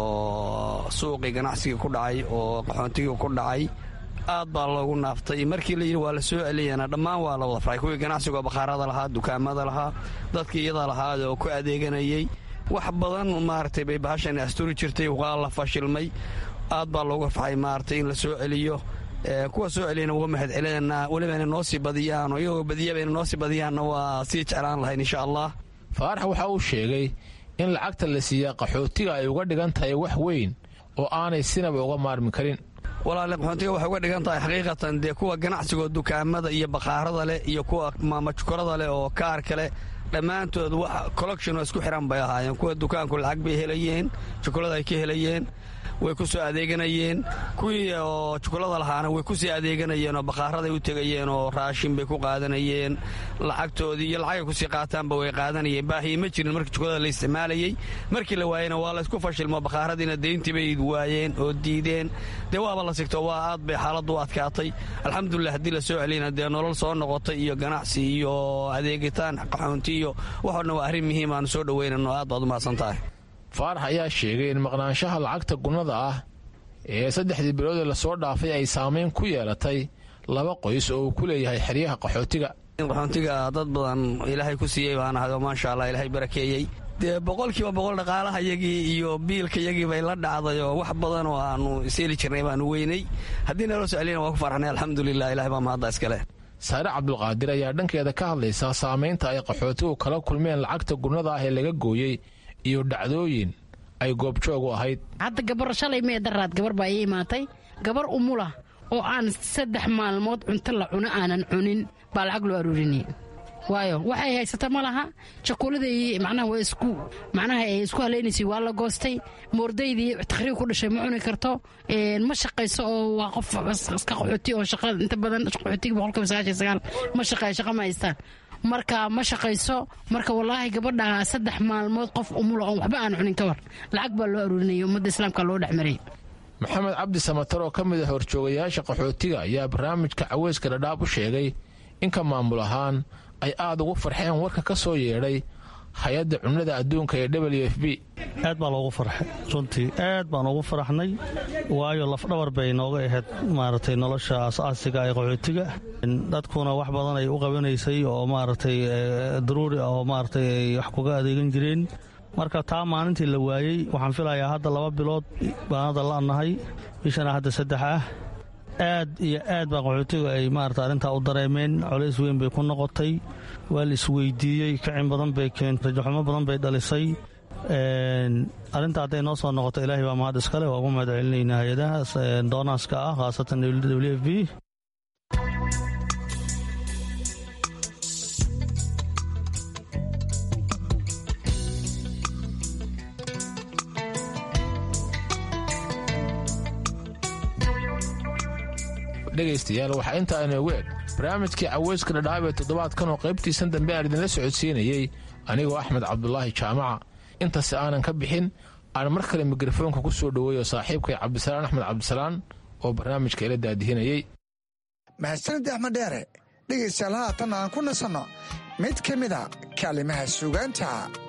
oo suuqii ganacsigii ku dhacay oo qaxoontigii ku dhacay aad baa loogu naaftay markii la yidhi waa la soo celiyana dhammaan waa la wada faray kuwii ganacsigoo bakhaarada lahaa dukaamada lahaa dadkii iyada lahaa oo ku adeeganayey wax badan maaragtay bay bahashan asturi jirtay waa la fashilmay aad baa looga faxay maaragtay in la soo celiyo kuwa soo celiyana uga mahad celinanaa weliba ina noo sii badiyaan oo iyagoo badiyaba ina noo sii badiyaanna waa sii jeclaan lahayn insha allah faarax waxa uu sheegay in lacagta la siiyaa qaxootiga ay uga dhigan tahay wax weyn oo aanay sinaba uga maarmi karin walaale qaxoontiga waxay uga dhigan tahay xaqiiqatan dee kuwa ganacsigoo dukaamada iyo bakhaarada leh iyo kuwa maamajukorada leh oo kaarka leh dhammaantood wax collection oo isku xiran bay ahaayeen kuwa dukaanku lacag bay helayeen jukulada ay ka helayeen way ku soo adeeganayeen kuwii oo jukulada lahaana way ku sii adeeganayeen oo bakhaaraday u tegayeen oo raashin bay ku qaadanayeen lacagtoodii iyo lacagay kusii qaataanba way qaadanayeen baahiye ma jirin markii jukulada la isticmaalayey markii la waayena waa laysku fashilmo bakhaaradiina deyntii bay waayeen oo diideen dee waaba la sigto waa aad bay xaaladdu u adkaatay alxamdulilah haddii la soo celiyna dee nolol soo noqotay iyo ganacsi iyo adeegitaan qaxoonti iyo waxoo dhan waa arrin muhiim aanu soo dhoweynano aad baad u mahadsan tahay faarax ayaa sheegay in maqnaanshaha lacagta gunnada ah ee saddexdii biloodee lasoo dhaafay ay saamayn ku yeelatay laba qoys oo uu ku leeyahay xeryaha qaxootiga qaxoontiga dad badan ilaahay ku siiyey baan ahay oo maasha allah ilaahay barakeeyey dee boqolkiiba boqol dhaqaalaha yagii iyo biilka yagii bay la dhacday oo wax badan oo aanu iseli jirnay baanu weynay haddii naloo soo celiyana waa ku farxnay alxamdulilah ilahay baa mahadda iskale saare cabdulqaadir ayaa dhankeeda ka hadlaysaa saamaynta ay qaxootigu kala kulmeen lacagta gunnada ah ee laga gooyey iyo dhacdooyin ay goobjoogu ahayd hadda gabar shalay mee daraad gabar baa ii imaatay gabar umula oo aan saddex maalmood cunto la cuno aanan cunin baa lacag loo aruurinay waayo waxay haysata ma laha jakuuladii macnaha waa isku macnaha ay isku haleynaysay waa la goostay moordaydii takhriib ku dhashay ma cuni karto ma shaqayso oo waa qof iska qaxooti oo shaqada inta badan qaxootiga boqolkiiba sagaashan sagaal ma shaqeeyo shaqa ma haystaan marka ma shaqayso marka wallaahi gabadha saddex maalmood qof umula oon waxba aan cunin ka war lacag baa loo aruurinaya ummadda islaamka loo dhexmaray maxamed cabdi samatar oo ka mid a horjoogayaasha qaxootiga ayaa barnaamijka caweyska dhadhaab u sheegay in ka maamul ahaan ay aada ugu farxeen warka ka soo yeedhay hay-adda cunnada adduunka ee w f b aad baa loogu farxay runtii aad baan ugu faraxnay waayo lafdhabar bay nooga ahayd maaragtay nolosha asaasiga ee qaxootiga dadkuna wax badan ay u qabanaysay oo maaragtay daruuri ah oo maaragtay ay wax kuga adeegan jireen marka taa maalintii la waayey waxaan filayaa hadda laba bilood baan hadda la'nahay bishana hadda saddex ah aad iyo aad baa qaxootiga ay maarata arrintaa u dareemeen colays weyn bay ku noqotay waa la isweydiiyey kacin badan bay keentay rajaxumo badan bay dhalisay arrinta hadday noo soo noqoto ilaahay baa mahad iskale waa ugu mahad celinaynaa hay-adaha doonaaska ah khaasatan w f b dhegaystayaal waxaa intaa inoogu eg barnaamijkii caweyska dhadhaab ee toddobaadkan oo qaybtiisan dambe aan idinla socodsiinayey anigoo axmed cabdulaahi jaamaca intase aanan ka bixin aan mar kale mikrofoonka ku soo dhoweeyo saaxiibkay cabdisalaan axmed cabdisalaan oo barnaamijka ila daadihinayey mahadsanid axmed dheere dhegaystayaal haatan aan ku nasanno mid ka mida kaalimaha suugaanta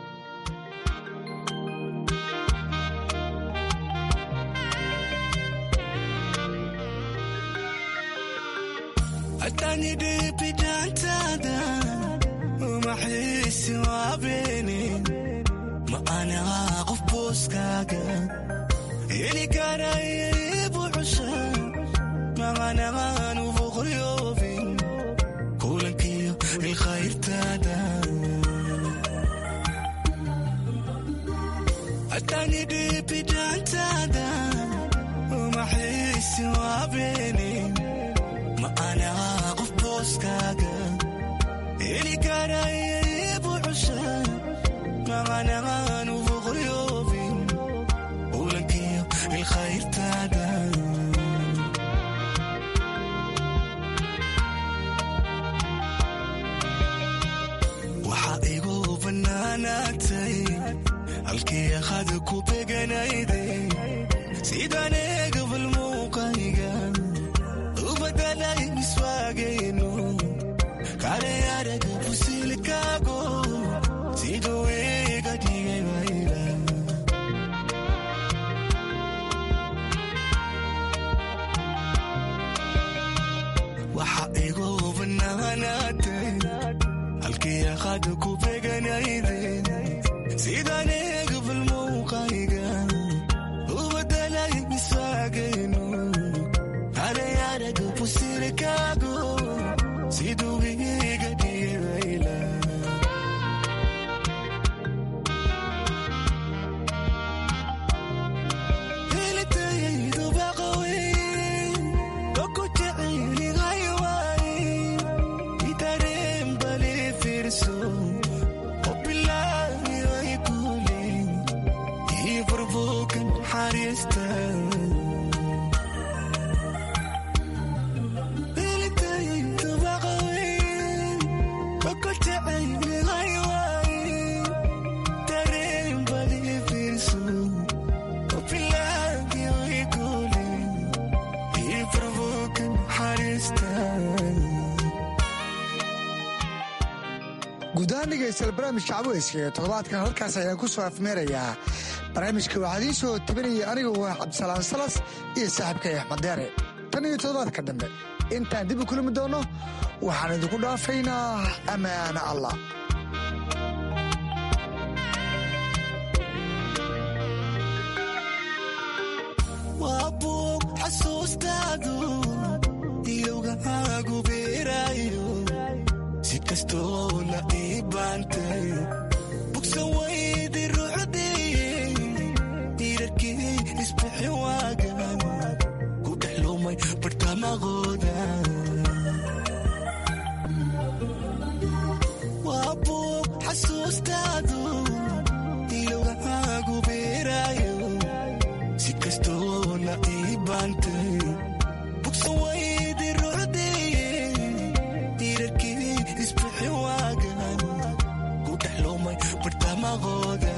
atanidibidantada umaxiisi waabeeni ma anigaa qof booskaaga heli karaybu cusha maqanagaan ufoqryoobin kulankiyo ilkhayrtaada atanidibidantada umaxiisi waabeeni ma anigaa qof booskaaga heli karaybu cusha maqanagaan ufoqryoobin kulankiyo ilkhayrtaada waxaa igu bannaanaatay halkii akhada ku beganayday sidaan eegabal muuqayga u badalay miswaagayno kale araga fusilkaago siduu iga dhigay bayla waxa igu bannaanaatay halkii akhada ku beganayday sidaan eegabal muuqayga u badalay miswaagayno kale araga fusilkaago siduu iga dhigay bayla helitayaydu baqawey oku jecelihay waay itareen bali fiirso obilaayoy kule ii burbuukan xariista helitayaydu baqawey oku jecelihay waay tareen bali fiirso obilaayoy kule ii burbuukan xariista guudahaan dhegaystayaal barnaamijka caweyska ee toddobaadkan halkaas ayaan ku soo afmeerayaa barnaamijka waxaa idiin soo tabinaya anigu waa cabdisalaan salas iyo saaxiibkay axmed deere tan iyo toddobaadka dambe intaan dib u kulmi doonno waxaan idinku dhaafaynaa ammaana allah waa buug xasuustaadu ilowgahaagu beeraayo si kastoo la ii baantay bugsan waydi ruuxdeeye diirarkii isbixi waagan ku dhex lumay bartamaqooda waa buug xasuustaadu ilowgahaagu beeraayo si kastoo la ii baantay bugsan waydi ruuxdeeye diirarkii isbixi waagan ku dhex lumay bartamaqooda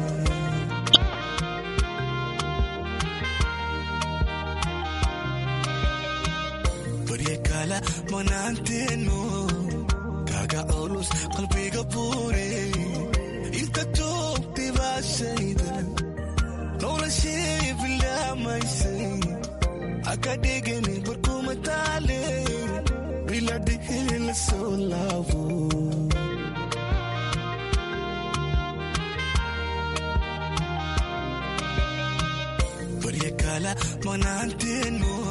barye kala manaanteeno kaga culus qalbiga buure inta joogtay baashayda noloshii bilaamaysay haka dhigani barkuma taale biladhihi la soo laabo barye kala manaanteeno